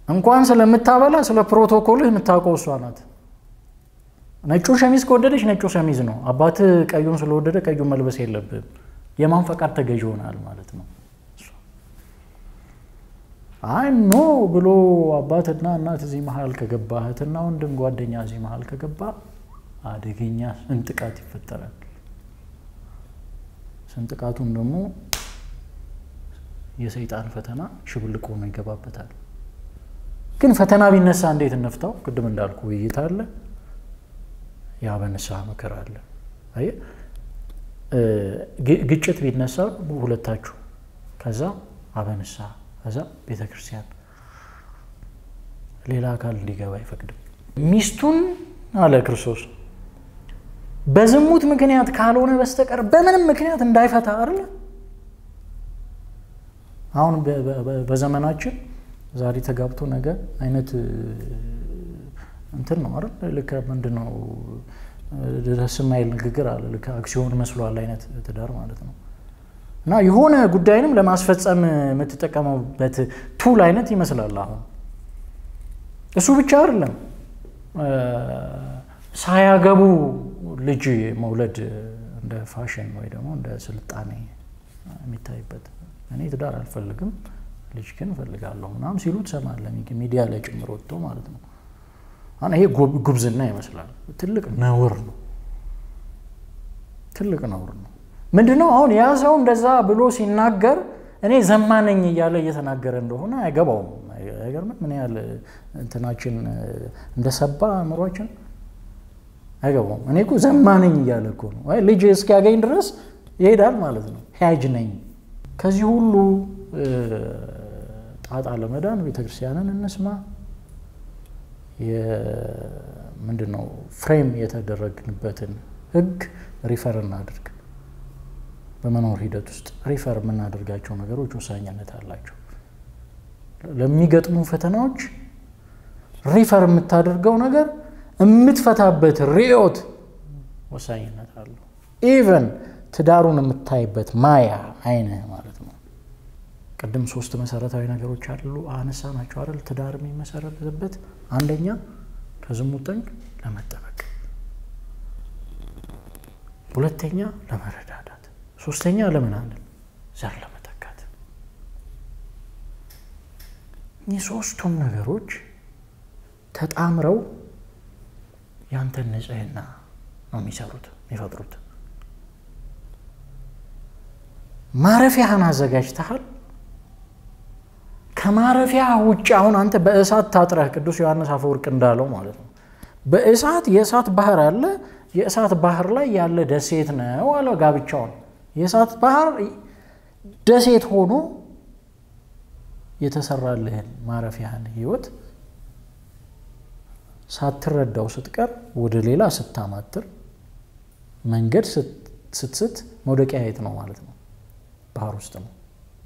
እንኳን ስለምታበላ ስለ ፕሮቶኮልህ የምታውቀው እሷ ናት። ነጩ ሸሚዝ ከወደደች ነጩ ሸሚዝ ነው። አባት ቀዩን ስለወደደ ቀዩን መልበስ የለብህም። የማን ፈቃድ ተገዥ ይሆናል ማለት ነው። አይ ኖ ብሎ አባትና እናት እዚህ መሀል ከገባ እህትና ወንድም ጓደኛ እዚህ መሀል ከገባ አደገኛ ስንጥቃት ይፈጠራል። ስንጥቃቱም ደግሞ የሰይጣን ፈተና ሽብልቆ ነው ይገባበታል። ግን ፈተና ቢነሳ እንዴት እንፍታው? ቅድም እንዳልኩ ውይይት አለ፣ ያ በንስሐ ምክር አለ። አየህ ግጭት ቢነሳ ሁለታችሁ ከዛ አበንስሐ ከዛ ቤተ ክርስቲያን ሌላ አካል እንዲገባ አይፈቅድም። ሚስቱን አለ ክርስቶስ በዝሙት ምክንያት ካልሆነ በስተቀር በምንም ምክንያት እንዳይፈታ አይደለ? አሁን በዘመናችን ዛሬ ተጋብቶ ነገ አይነት እንትን ነው አይደል? ልክ ምንድን ነው ደስ የማይል ንግግር አለ። ልክ አክሲዮን መስሏል አይነት ትዳር ማለት ነው። እና የሆነ ጉዳይንም ለማስፈጸም የምትጠቀመበት ቱል አይነት ይመስላል። አሁን እሱ ብቻ አይደለም፣ ሳያገቡ ልጅ መውለድ እንደ ፋሽን ወይ ደግሞ እንደ ስልጣኔ የሚታይበት እኔ ትዳር አልፈልግም ልጅ ግን እፈልጋለሁ ምናምን ሲሉ ትሰማለህ፣ ሚዲያ ላይ ጭምር ወጥቶ ማለት ነው። አሁን ይሄ ጉብዝና ይመስላል። ትልቅ ነውር ነው። ትልቅ ነውር ነው። ምንድነው አሁን ያ ሰው እንደዛ ብሎ ሲናገር እኔ ዘማነኝ እያለ እየተናገረ እንደሆነ አይገባውም። አይገርምም? ምን ያህል እንትናችን እንደሰባ አእምሯችን አይገባውም። እኔ እኮ ዘማነኝ እያለ እኮ ነው። ልጅ እስኪያገኝ ድረስ ይሄዳል ማለት ነው። ሂያጅ ነኝ። ከዚህ ሁሉ ጣጣ ለመዳን ቤተክርስቲያንን እንስማ። ምንድን ነው ፍሬም የተደረግንበትን ህግ ሪፈር እናድርግ። በመኖር ሂደት ውስጥ ሪፈር የምናደርጋቸው ነገሮች ወሳኝነት አላቸው። ለሚገጥሙ ፈተናዎች ሪፈር የምታደርገው ነገር የምትፈታበት ርዕዮት ወሳኝነት አለው። ኢቨን ትዳሩን የምታይበት ማያ አይንህ ማለት ነው። ቅድም ሶስት መሰረታዊ ነገሮች አሉ አነሳ ናቸው አይደል? ትዳር የሚመሰረትበት አንደኛ ከዝሙት ጠንቅ ለመጠበቅ፣ ሁለተኛ ለመረዳዳት፣ ሶስተኛ ለምን አንል ዘር ለመተካት። እኚህ ሶስቱም ነገሮች ተጣምረው ያንተን ንጽህና ነው የሚሰሩት የሚፈጥሩት። ማረፊያህን አዘጋጅተሃል። ከማረፊያ ውጭ አሁን አንተ በእሳት ታጥረህ ቅዱስ ዮሐንስ አፈወርቅ እንዳለው ማለት ነው። በእሳት የእሳት ባህር አለ። የእሳት ባህር ላይ ያለ ደሴት ነው አለ ጋብቻውን። የእሳት ባህር ደሴት ሆኖ የተሰራልህን ማረፊያህን ህይወት ሳትረዳው ስትቀር ወደ ሌላ ስታማትር መንገድ ስትስት መውደቂያ የት ነው ማለት ነው? ባህር ውስጥ ነው።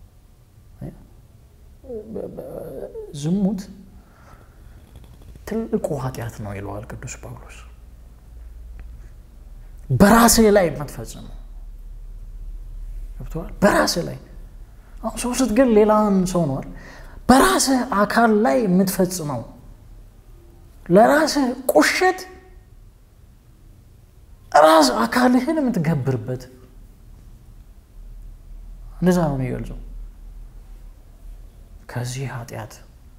ዝሙት ትልቁ ኃጢአት ነው ይለዋል ቅዱስ ጳውሎስ። በራስህ ላይ የምትፈጽመው ገብቶሃል? በራስህ ላይ አሁን ሰው ስትገል ሌላን ሰው ነዋል። በራስህ አካል ላይ የምትፈጽመው ለራስህ ቁሸት ራስ አካልህን የምትገብርበት እንደዛ ነው የሚገልጸው። ከዚህ ኃጢአት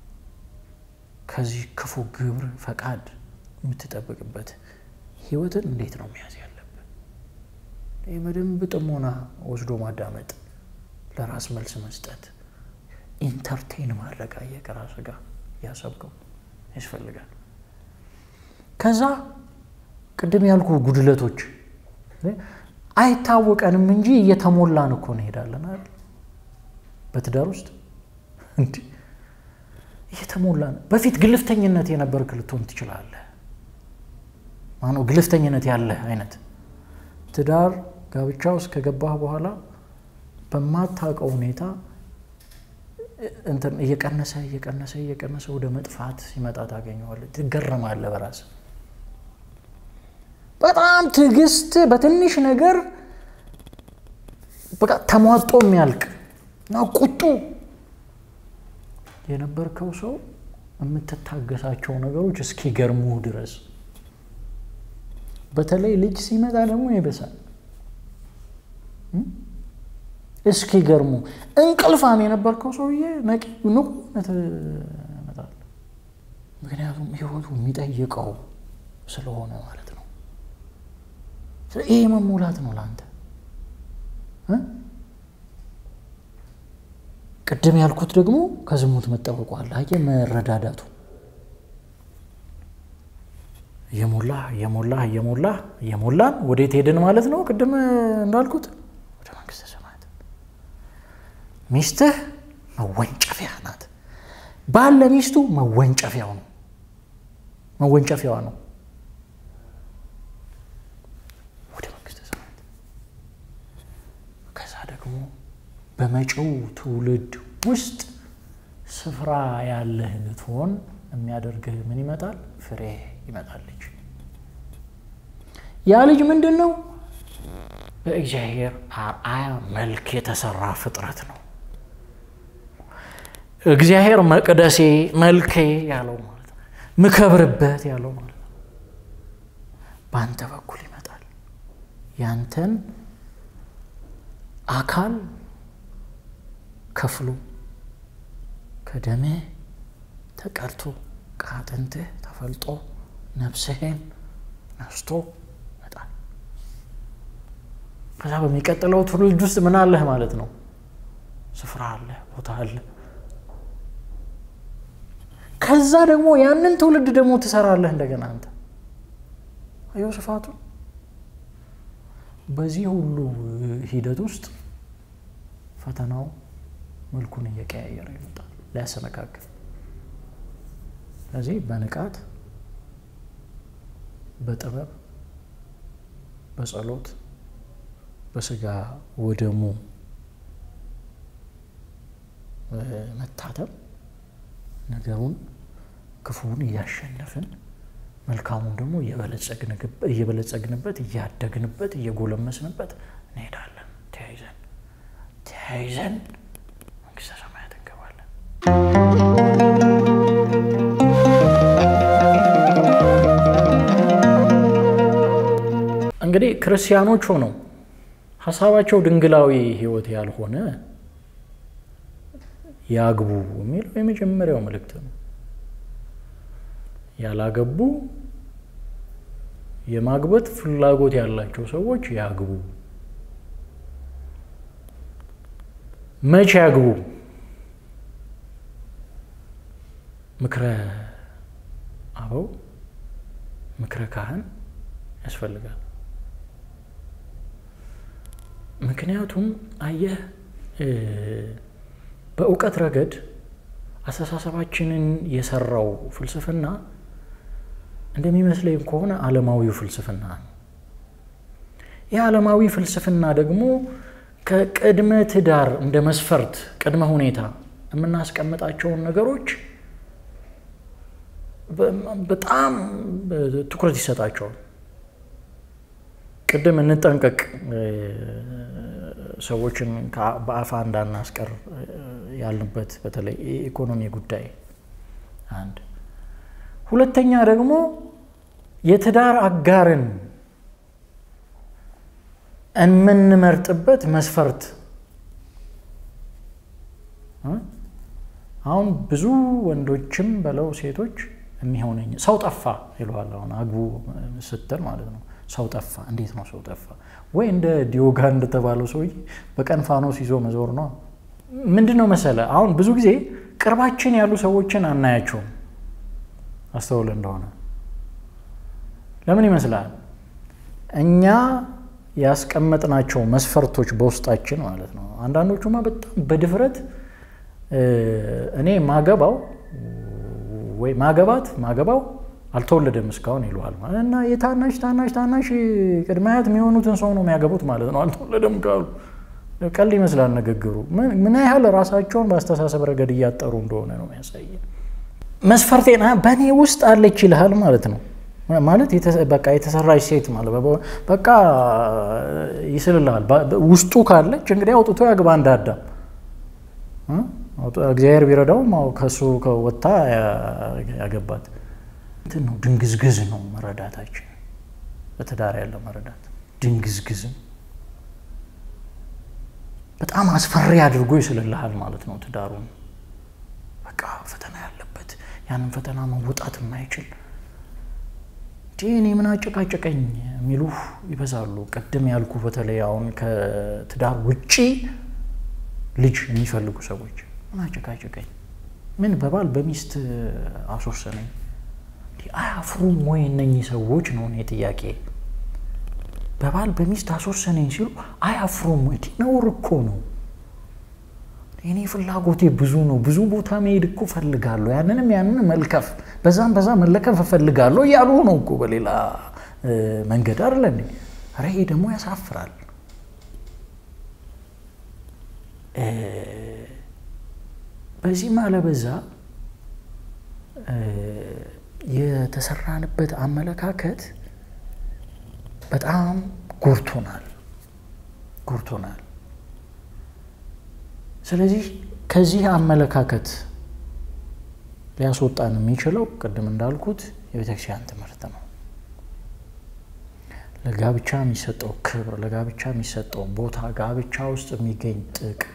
ከዚህ ክፉ ግብር ፈቃድ የምትጠብቅበት ህይወትን እንዴት ነው መያዝ ያለብን? ይህ በደንብ ጥሞና ወስዶ ማዳመጥ፣ ለራስ መልስ መስጠት፣ ኢንተርቴን ማድረግ አየህ ከራስ ጋር ያሰብከው ያስፈልጋል። ከዛ ቅድም ያልኩ ጉድለቶች አይታወቀንም እንጂ እየተሞላን እኮ እንሄዳለን አይደል? በትዳር ውስጥ እንዲህ እየተሞላን በፊት ግልፍተኝነት የነበርክ ልትሆን ትችላለህ። ማነው ግልፍተኝነት ያለህ አይነት ትዳር ጋብቻ ውስጥ ከገባህ በኋላ በማታውቀው ሁኔታ እንትን እየቀነሰ እየቀነሰ እየቀነሰ ወደ መጥፋት ሲመጣ ታገኘዋለህ። ትገረማለህ በራስህ በጣም ትዕግስት በትንሽ ነገር በቃ ተሟጦ የሚያልቅ እና ቁጡ የነበርከው ሰው የምትታገሳቸው ነገሮች እስኪገርሙህ ድረስ በተለይ ልጅ ሲመጣ ደግሞ ይበሳል። እስኪገርሙ እንቅልፋም የነበርከው ሰውዬ ነቂ ንቁ ትመጣለህ። ምክንያቱም ህይወቱ የሚጠይቀው ስለሆነ ማለት ነው። ይሄ መሙላት ነው ለአንተ። ቅድም ያልኩት ደግሞ ከዝሙት መጠበቁ አለ። አየህ መረዳዳቱ እየሞላህ እየሞላህ እየሞላህ እየሞላን ወዴት ሄድን ማለት ነው። ቅድም እንዳልኩት ወደ መንግስተ ሰማያት። ሚስትህ መወንጨፊያ ናት። ባል ለሚስቱ መወንጨፊያው ነው፣ መወንጨፊያዋ ነው ወደ መንግስተ ሰማያት። ከዛ ደግሞ በመጪው ትውልድ ውስጥ ስፍራ ያለህ ልትሆን የሚያደርግህ ምን ይመጣል? ፍሬ ይመጣል። ልጅ ያ ልጅ ምንድን ነው? በእግዚአብሔር አርአያ መልክ የተሰራ ፍጥረት ነው። እግዚአብሔር መቅደሴ መልኬ ያለው ማለት ነው። ምከብርበት ያለው ማለት ነው። በአንተ በኩል ይመጣል። ያንተን አካል ከፍሎ ከደምህ ተቀርቶ ከአጥንትህ ተፈልጦ ነፍስህን ነስቶ ይመጣል። ከዛ በሚቀጥለው ትውልድ ውስጥ ምን አለህ ማለት ነው? ስፍራ አለ፣ ቦታ አለ። ከዛ ደግሞ ያንን ትውልድ ደግሞ ትሰራለህ እንደገና አንተ። አየው ስፋቱ። በዚህ ሁሉ ሂደት ውስጥ ፈተናው መልኩን እየቀያየረ ይመጣል ሊያሰነካክል። ስለዚህ በንቃት በጥበብ በጸሎት በስጋ ወደሙ መታተብ ነገሩን ክፉውን እያሸነፍን መልካሙን ደግሞ እየበለጸግንበት እያደግንበት እየጎለመስንበት እንሄዳለን። ተያይዘን ተያይዘን መንግስተ ሰማያት እንገባለን። እንግዲህ ክርስቲያኖች ሆነው ሀሳባቸው ድንግላዊ ሕይወት ያልሆነ ያግቡ የሚለው የመጀመሪያው መልእክት ነው። ያላገቡ የማግባት ፍላጎት ያላቸው ሰዎች ያግቡ። መቼ ያግቡ? ምክረ አበው ምክረ ካህን ያስፈልጋል። ምክንያቱም አየህ በእውቀት ረገድ አስተሳሰባችንን የሰራው ፍልስፍና እንደሚመስለኝ ከሆነ ዓለማዊው ፍልስፍና ነው። ይህ ዓለማዊ ፍልስፍና ደግሞ ከቅድመ ትዳር እንደ መስፈርት ቅድመ ሁኔታ የምናስቀምጣቸውን ነገሮች በጣም ትኩረት ይሰጣቸዋል። ቅድም እንጠንቀቅ፣ ሰዎችን በአፋ እንዳናስቀር ያልንበት በተለይ የኢኮኖሚ ጉዳይ አንድ፣ ሁለተኛ ደግሞ የትዳር አጋርን የምንመርጥበት መስፈርት አሁን ብዙ ወንዶችም በለው ሴቶች የሚሆነኝ ሰው ጠፋ ይለዋል። አሁን አግቡ ስትል ማለት ነው። ሰው ጠፋ። እንዴት ነው ሰው ጠፋ? ወይ እንደ ዲዮጋን እንደተባለው ሰውዬ በቀን ፋኖስ ይዞ መዞር ነው። ምንድን ነው መሰለ፣ አሁን ብዙ ጊዜ ቅርባችን ያሉ ሰዎችን አናያቸውም። አስተውል እንደሆነ ለምን ይመስላል? እኛ ያስቀመጥናቸው መስፈርቶች በውስጣችን ማለት ነው። አንዳንዶቹማ በጣም በድፍረት እኔ ማገባው ወይ ማገባት ማገባው አልተወለደም እስካሁን ይለዋል እና የታናሽ ታናሽ ታናሽ ቅድመ አያት የሚሆኑትን ሰው ነው የሚያገቡት ማለት ነው። አልተወለደም ካሉ ቀልድ ይመስላል ንግግሩ። ምን ያህል ራሳቸውን በአስተሳሰብ ረገድ እያጠሩ እንደሆነ ነው የሚያሳየ። መስፈርቴና በእኔ ውስጥ አለች ይልሃል ማለት ነው። ማለት በቃ የተሰራች ሴት ማለት በቃ ይስልልሃል። ውስጡ ካለች እንግዲህ አውጥቶ ያግባ እንደ አዳም እግዚአብሔር ቢረዳውም ከእሱ ከወጥታ ያገባት እንትን ነው። ድንግዝግዝ ነው መረዳታችን። በትዳር ያለው መረዳት ድንግዝግዝም በጣም አስፈሪ አድርጎ ይስልልሃል ማለት ነው። ትዳሩን በቃ ፈተና ያለበት ያንን ፈተና መውጣት የማይችል እንዲህ እኔ ምን አጨቃጨቀኝ የሚሉ ይበዛሉ። ቅድም ያልኩ በተለይ አሁን ከትዳር ውጪ ልጅ የሚፈልጉ ሰዎች ምን አጨቃጨቀኝ፣ ምን በባል በሚስት አስወሰነኝ፣ አያፍሩም ወይ እነኚህ ሰዎች ነው እኔ ጥያቄ። በባል በሚስት አስወሰነኝ ሲሉ አያፍሩም ወይ? ነውር እኮ ነው። እኔ ፍላጎቴ ብዙ ነው፣ ብዙ ቦታ መሄድ እኮ እፈልጋለሁ፣ ያንንም ያንን መልከፍ፣ በዛም በዛ መለከፍ እፈልጋለሁ እያሉ ነው እኮ በሌላ መንገድ አይደለ? ኧረ ይሄ ደግሞ ያሳፍራል። በዚህም አለበዛ የተሰራንበት አመለካከት በጣም ጎርቶናል ጎርቶናል። ስለዚህ ከዚህ አመለካከት ሊያስወጣን የሚችለው ቅድም እንዳልኩት የቤተክርስቲያን ትምህርት ነው። ለጋብቻ የሚሰጠው ክብር፣ ለጋብቻ የሚሰጠው ቦታ፣ ጋብቻ ውስጥ የሚገኝ ጥቅም፣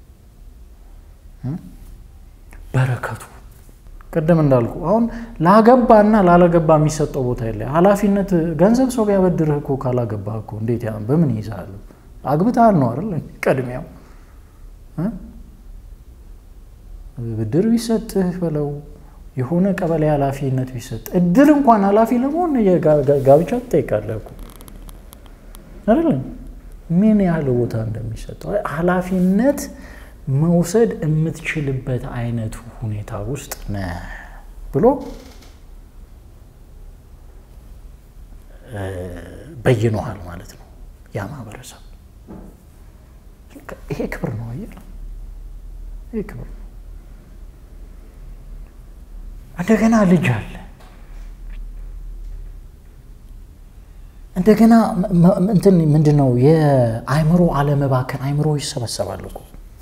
በረከቱ ቅድም እንዳልኩ አሁን ላገባና ላለገባ የሚሰጠው ቦታ የለ። ኃላፊነት ገንዘብ ሰው ቢያበድርህ እኮ ካላገባህ እኮ እንዴት ያ በምን ይይዛሉ? አግብተሃል ነው አይደል? ቀድሚያው ብድር ቢሰጥህ በለው የሆነ ቀበሌ ኃላፊነት ቢሰጥ እድር እንኳን ኃላፊ ለመሆን ጋብቻ ትጠይቃለህ እኮ አይደለም? ምን ያህል ቦታ እንደሚሰጠው ኃላፊነት መውሰድ የምትችልበት አይነት ሁኔታ ውስጥ ነህ ብሎ በይኖሃል ማለት ነው ያ ማህበረሰብ። ይሄ ክብር ነው። አየህ፣ ይሄ ክብር ነው። እንደገና ልጅ አለ። እንደገና እንትን ምንድን ነው የአእምሮ አለመባከን። አእምሮ ይሰበሰባል እኮ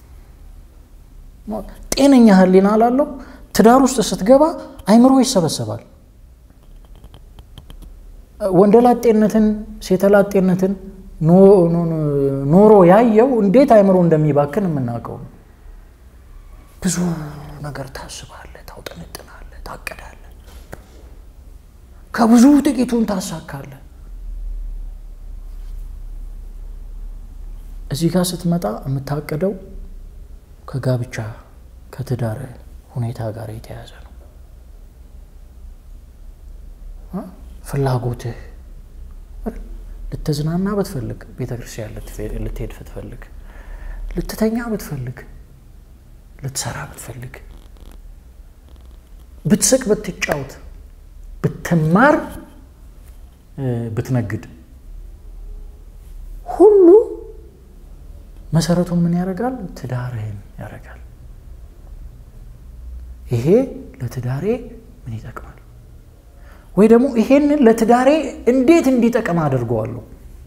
ጤነኛ ሕሊና ላለው ትዳር ውስጥ ስትገባ አእምሮ ይሰበሰባል። ወንደላጤነትን ሴተላጤነትን ኖሮ ያየው እንዴት አእምሮ እንደሚባክን የምናውቀው ነው። ብዙ ነገር ታስባለህ፣ ታውጠነጥናለህ፣ ታቅዳለህ፣ ከብዙ ጥቂቱን ታሳካለህ። እዚህ ጋር ስትመጣ የምታቅደው ከጋብቻ ከትዳር ሁኔታ ጋር የተያያዘ ነው። ፍላጎትህ ልትዝናና ብትፈልግ፣ ቤተ ክርስቲያን ልትሄድ ብትፈልግ፣ ልትተኛ ብትፈልግ፣ ልትሰራ ብትፈልግ፣ ብትስቅ፣ ብትጫወት፣ ብትማር፣ ብትነግድ ሁሉ መሰረቱን ምን ያደርጋል? ትዳርህን ያደርጋል። ይሄ ለትዳሬ ምን ይጠቅማል? ወይ ደግሞ ይሄንን ለትዳሬ እንዴት እንዲጠቅም አድርገዋለሁ?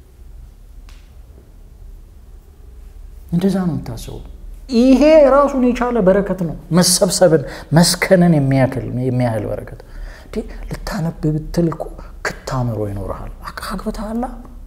እንደዛ ነው የምታስበው። ይሄ ራሱን የቻለ በረከት ነው። መሰብሰብን መስከንን የሚያህል በረከት። ልታነብ ብትል እኮ ክታምሮ ይኖርሃል። አግብተሃላ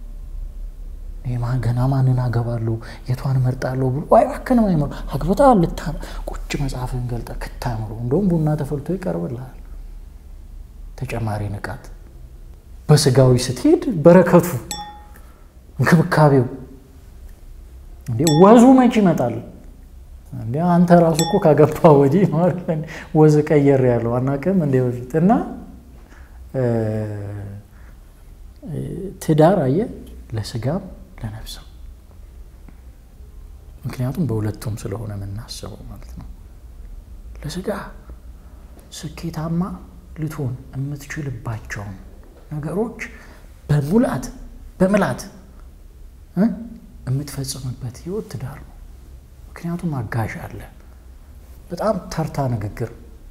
ገና ማንን አገባለሁ የቷን እመርጣለሁ ብሎ አይባክንም አይምሮ አግብተሃል። ልታ ቁጭ መጽሐፍን ገልጠ ክታምሮ እንደውም ቡና ተፈልቶ ይቀርብልሃል። ተጨማሪ ንቃት በስጋዊ ስትሄድ በረከቱ እንክብካቤው እንዴ ወዙ መች ይመጣል እንዴ አንተ ራሱ እኮ ካገባ ወዲህ ወዝ ቀየር ያለው አናውቅም እንዴ በፊት እና ትዳር አየ ለስጋም ለነፍስም ምክንያቱም በሁለቱም ስለሆነ የምናስበው ማለት ነው ለስጋ ስኬታማ ልትሆን የምትችልባቸውን ነገሮች በሙላት በምላት የምትፈጽምበት ህይወት ትዳር ነው። ምክንያቱም አጋዥ አለ። በጣም ተርታ ንግግር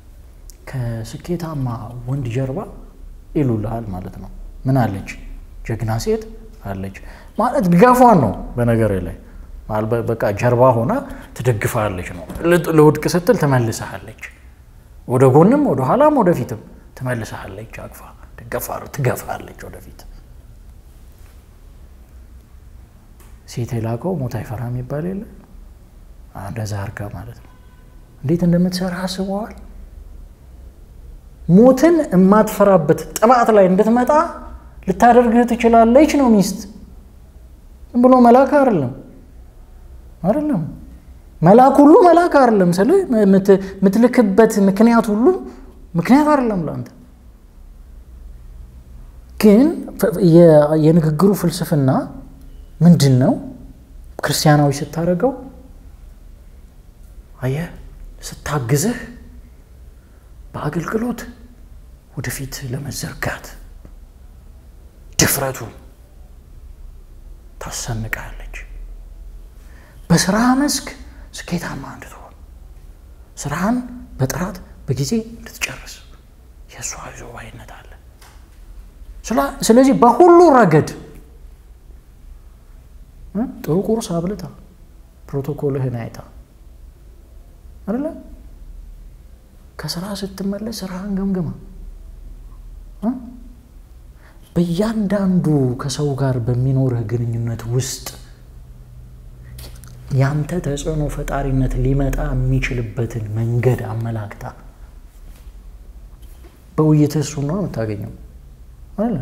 ከስኬታማ ወንድ ጀርባ ይሉልሃል ማለት ነው። ምን አለች? ጀግና ሴት አለች ማለት ድጋፏን ነው። በነገር ላይ በቃ ጀርባ ሆና ትደግፋለች ነው። ለውድቅ ስትል ትመልሰሃለች። ወደ ጎንም ወደ ኋላም ወደፊትም ትመልሰሃለች። አቅፋ ትገፋለች ወደፊት። ሴት የላቀው ሞት አይፈራ የሚባል የለ እንደዛ አርጋ ማለት ነው። እንዴት እንደምትሰራ አስበዋል። ሞትን የማትፈራበት ጥባት ላይ እንድትመጣ ልታደርግህ ትችላለች ነው ሚስት። ዝም ብሎ መልአክ አይደለም አይደለም መልአክ ሁሉ መልአክ አይደለም። ስለ የምትልክበት ምክንያት ሁሉ ምክንያት አይደለም ለአንተ። ግን የንግግሩ ፍልስፍና ምንድን ነው? ክርስቲያናዊ ስታደርገው አየህ፣ ስታግዝህ በአገልግሎት ወደፊት ለመዘርጋት ድፍረቱ ታሰንቃለች። በስራ መስክ ስኬታማ እንድትሆን ስራህን በጥራት በጊዜ እንድትጨርስ የእሷ ይዞ ባይነት አለ። ስለዚህ በሁሉ ረገድ ጥሩ ቁርስ አብልታ ፕሮቶኮልህን አይታ አይደለ ከስራ ስትመለስ ስራህን ገምግማ በእያንዳንዱ ከሰው ጋር በሚኖርህ ግንኙነት ውስጥ ያንተ ተጽዕኖ ፈጣሪነት ሊመጣ የሚችልበትን መንገድ አመላክታ በውይይትህ እሱን ነው የምታገኘው አለ።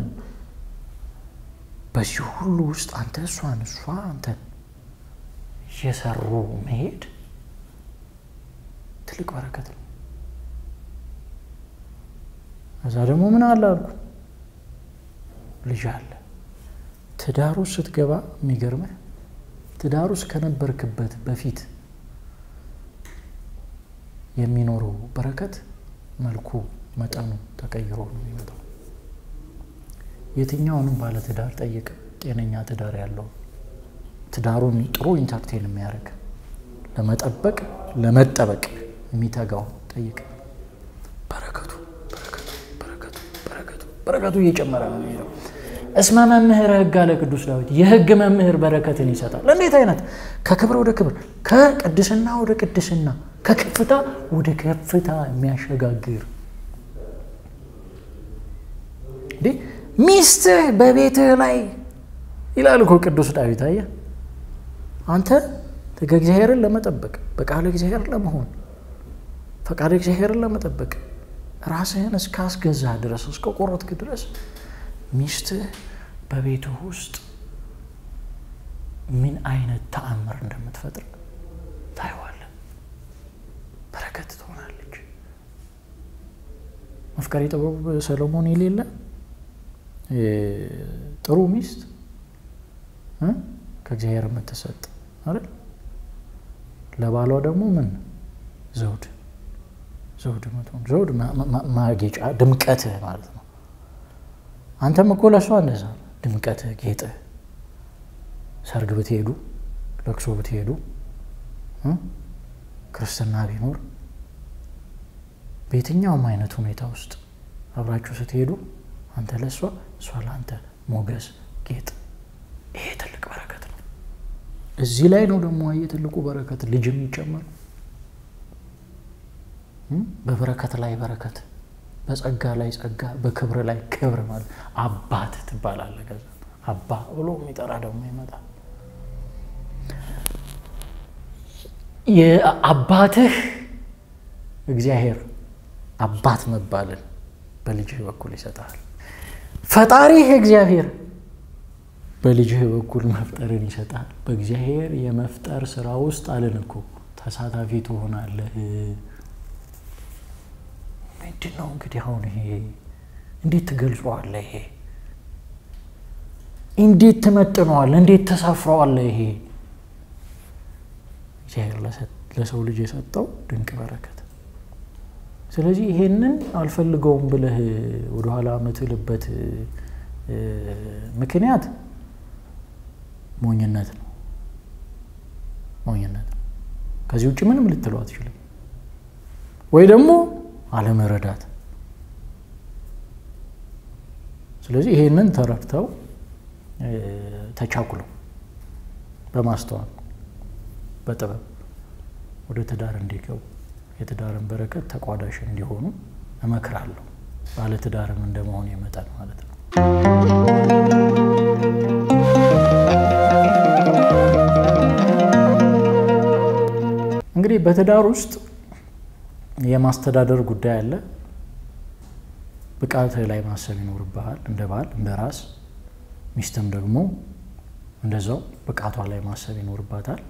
በዚህ ሁሉ ውስጥ አንተ እሷን እሷ አንተን እየሰሩ መሄድ ትልቅ በረከት ነው። እዛ ደግሞ ምን አለ አልኩ ልጅ አለ። ትዳሩ ስትገባ የሚገርምህ ትዳሩ ውስጥ ከነበርክበት በፊት የሚኖረው በረከት መልኩ፣ መጠኑ ተቀይሮ ነው የሚመጣው። የትኛውንም ባለ ትዳር ጠይቅ፣ ጤነኛ ትዳር ያለው ትዳሩን ጥሩ ኢንተርቴን የሚያደርግ ለመጠበቅ ለመጠበቅ የሚተጋው ጠይቅ። በረከቱ በረከቱ በረከቱ በረከቱ በረከቱ እየጨመረ ነው የሚሄደው። እስመ መምህር ሕግ አለ ቅዱስ ዳዊት። የሕግ መምህር በረከትን ይሰጣል። እንዴት አይነት ከክብር ወደ ክብር፣ ከቅድስና ወደ ቅድስና፣ ከከፍታ ወደ ከፍታ የሚያሸጋግር እንዴ! ሚስትህ በቤትህ ላይ ይላል እኮ ቅዱስ ዳዊት። አየህ አንተ ሕገ እግዚአብሔርን ለመጠበቅ በቃለ እግዚአብሔር ለመሆን ፈቃደ እግዚአብሔርን ለመጠበቅ ራስህን እስካስገዛ ድረስ እስከ ቆረጥክ ድረስ ሚስትህ በቤትህ ውስጥ ምን አይነት ተአምር እንደምትፈጥር ታየዋለህ። በረከት ትሆናለች። መፍቀሬ ጥበብ ሰሎሞን የሌለ ጥሩ ሚስት ከእግዚአብሔር የምትሰጥ አይደል? ለባሏ ደግሞ ምን ዘውድ ዘውድ ምትሆን ዘውድ ማጌጫ ድምቀትህ ማለት ነው። አንተም እኮ ለእሷ እንደዛ ድምቀትህ፣ ጌጥህ። ሰርግ ብትሄዱ፣ ለቅሶ ብትሄዱ፣ ክርስትና ቢኖር፣ በየትኛውም አይነት ሁኔታ ውስጥ አብራችሁ ስትሄዱ አንተ ለእሷ እሷ ለአንተ ሞገስ፣ ጌጥ። ይሄ ትልቅ በረከት ነው። እዚህ ላይ ነው ደግሞ አየህ ትልቁ በረከት ልጅ የሚጨመር በበረከት ላይ በረከት በጸጋ ላይ ጸጋ በክብር ላይ ክብር ማለት አባት ትባላለህ። ከዛ አባ ብሎ የሚጠራ ደግሞ ይመጣል። የአባትህ እግዚአብሔር አባት መባልን በልጅህ በኩል ይሰጣል። ፈጣሪህ እግዚአብሔር በልጅህ በኩል መፍጠርን ይሰጣል። በእግዚአብሔር የመፍጠር ስራ ውስጥ አለን እኮ ተሳታፊ ትሆናለህ። ምንድን ነው እንግዲህ አሁን ይሄ እንዴት ትገልጸዋለህ? ይሄ እንዴት ትመጥነዋለህ? እንዴት ተሳፍረዋለህ? ይሄ እግዚአብሔር ለሰው ልጅ የሰጠው ድንቅ በረከት። ስለዚህ ይሄንን አልፈልገውም ብለህ ወደኋላ የምትልበት ምክንያት ሞኝነት ነው። ሞኝነት ነው። ከዚህ ውጭ ምንም ልትለው አትችልም። ወይ ደግሞ አለመረዳት። ስለዚህ ይሄንን ተረድተው ተቻኩለው በማስተዋል በጥበብ ወደ ትዳር እንዲገቡ የትዳርን በረከት ተቋዳሽ እንዲሆኑ እመክራለሁ። ባለ ትዳርም እንደመሆን የመጠን ማለት ነው። እንግዲህ በትዳር ውስጥ የማስተዳደር ጉዳይ አለ። ብቃትህ ላይ ማሰብ ይኖርብሃል እንደ ባል እንደ ራስ። ሚስትም ደግሞ እንደዛው ብቃቷ ላይ ማሰብ ይኖርባታል።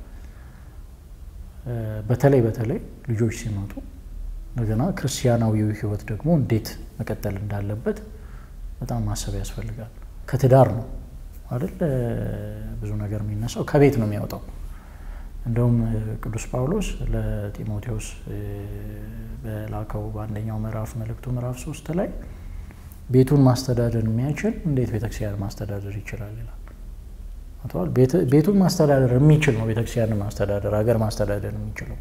በተለይ በተለይ ልጆች ሲመጡ እንደገና ክርስቲያናዊው ሕይወት ደግሞ እንዴት መቀጠል እንዳለበት በጣም ማሰብ ያስፈልጋል። ከትዳር ነው አይደል ብዙ ነገር የሚነሳው ከቤት ነው የሚያወጣው። እንደውም ቅዱስ ጳውሎስ ለጢሞቴዎስ በላከው በአንደኛው ምዕራፍ መልእክቱ ምዕራፍ ሶስት ላይ ቤቱን ማስተዳደር የሚያችል እንዴት ቤተክርስቲያን ማስተዳደር ይችላል ይላል። ቤቱን ማስተዳደር የሚችል ነው ቤተክርስቲያንን ማስተዳደር ሀገር ማስተዳደር የሚችለው።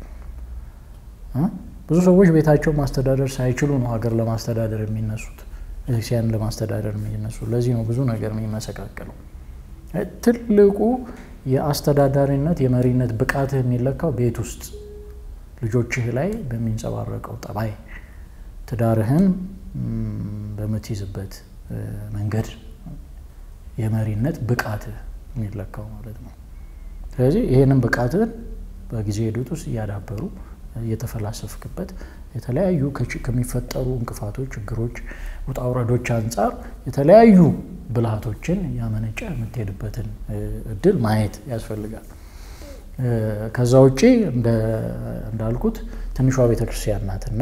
ብዙ ሰዎች ቤታቸውን ማስተዳደር ሳይችሉ ነው ሀገር ለማስተዳደር የሚነሱት፣ ቤተክርስቲያንን ለማስተዳደር የሚነሱት። ለዚህ ነው ብዙ ነገር የሚመሰቃቀለው። ትልቁ የአስተዳዳሪነት የመሪነት ብቃትህ የሚለካው ቤት ውስጥ ልጆችህ ላይ በሚንጸባረቀው ጠባይ፣ ትዳርህን በምትይዝበት መንገድ የመሪነት ብቃትህ የሚለካው ማለት ነው። ስለዚህ ይህንን ብቃትህን በጊዜ ሂደት ውስጥ እያዳበሩ እየተፈላሰፍክበት የተለያዩ ከሚፈጠሩ እንቅፋቶች፣ ችግሮች፣ ውጣ ውረዶች አንጻር የተለያዩ ብልሃቶችን ያመነጨ የምትሄድበትን እድል ማየት ያስፈልጋል። ከዛ ውጪ እንዳልኩት ትንሿ ቤተክርስቲያን ናትና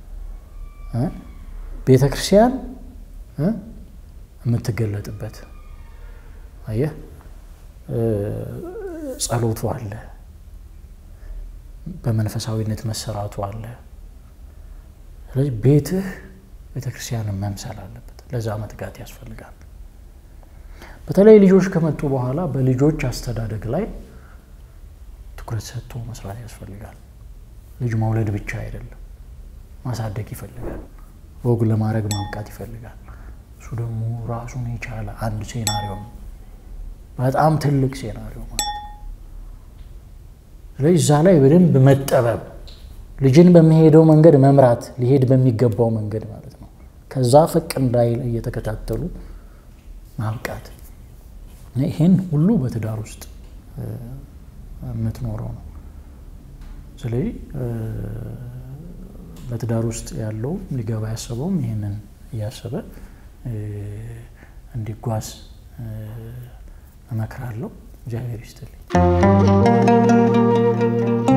ቤተክርስቲያን የምትገለጥበት አየህ፣ ጸሎቱ አለ፣ በመንፈሳዊነት መሰራቱ አለ። ስለዚህ ቤትህ ቤተክርስቲያንን መምሰል አለበት። ለዛ መትጋት ያስፈልጋል። በተለይ ልጆች ከመጡ በኋላ በልጆች አስተዳደግ ላይ ትኩረት ሰጥቶ መስራት ያስፈልጋል። ልጅ መውለድ ብቻ አይደለም፣ ማሳደግ ይፈልጋል። ወግ ለማድረግ ማብቃት ይፈልጋል። እሱ ደግሞ ራሱን የቻለ አንድ ሴናሪዮ ነው፣ በጣም ትልቅ ሴናሪዮ ማለት ነው። ስለዚህ እዛ ላይ በደንብ መጠበብ፣ ልጅን በሚሄደው መንገድ መምራት፣ ሊሄድ በሚገባው መንገድ ማለት ነው። ከዛ ፈቅ እንዳይል እየተከታተሉ ማብቃት ይህን ሁሉ በትዳር ውስጥ የምትኖረው ነው። ስለዚህ በትዳር ውስጥ ያለው ሊገባ ያሰበውም ይህንን እያሰበ እንዲጓዝ እመክራለሁ። እግዚአብሔር ይስጥልኝ።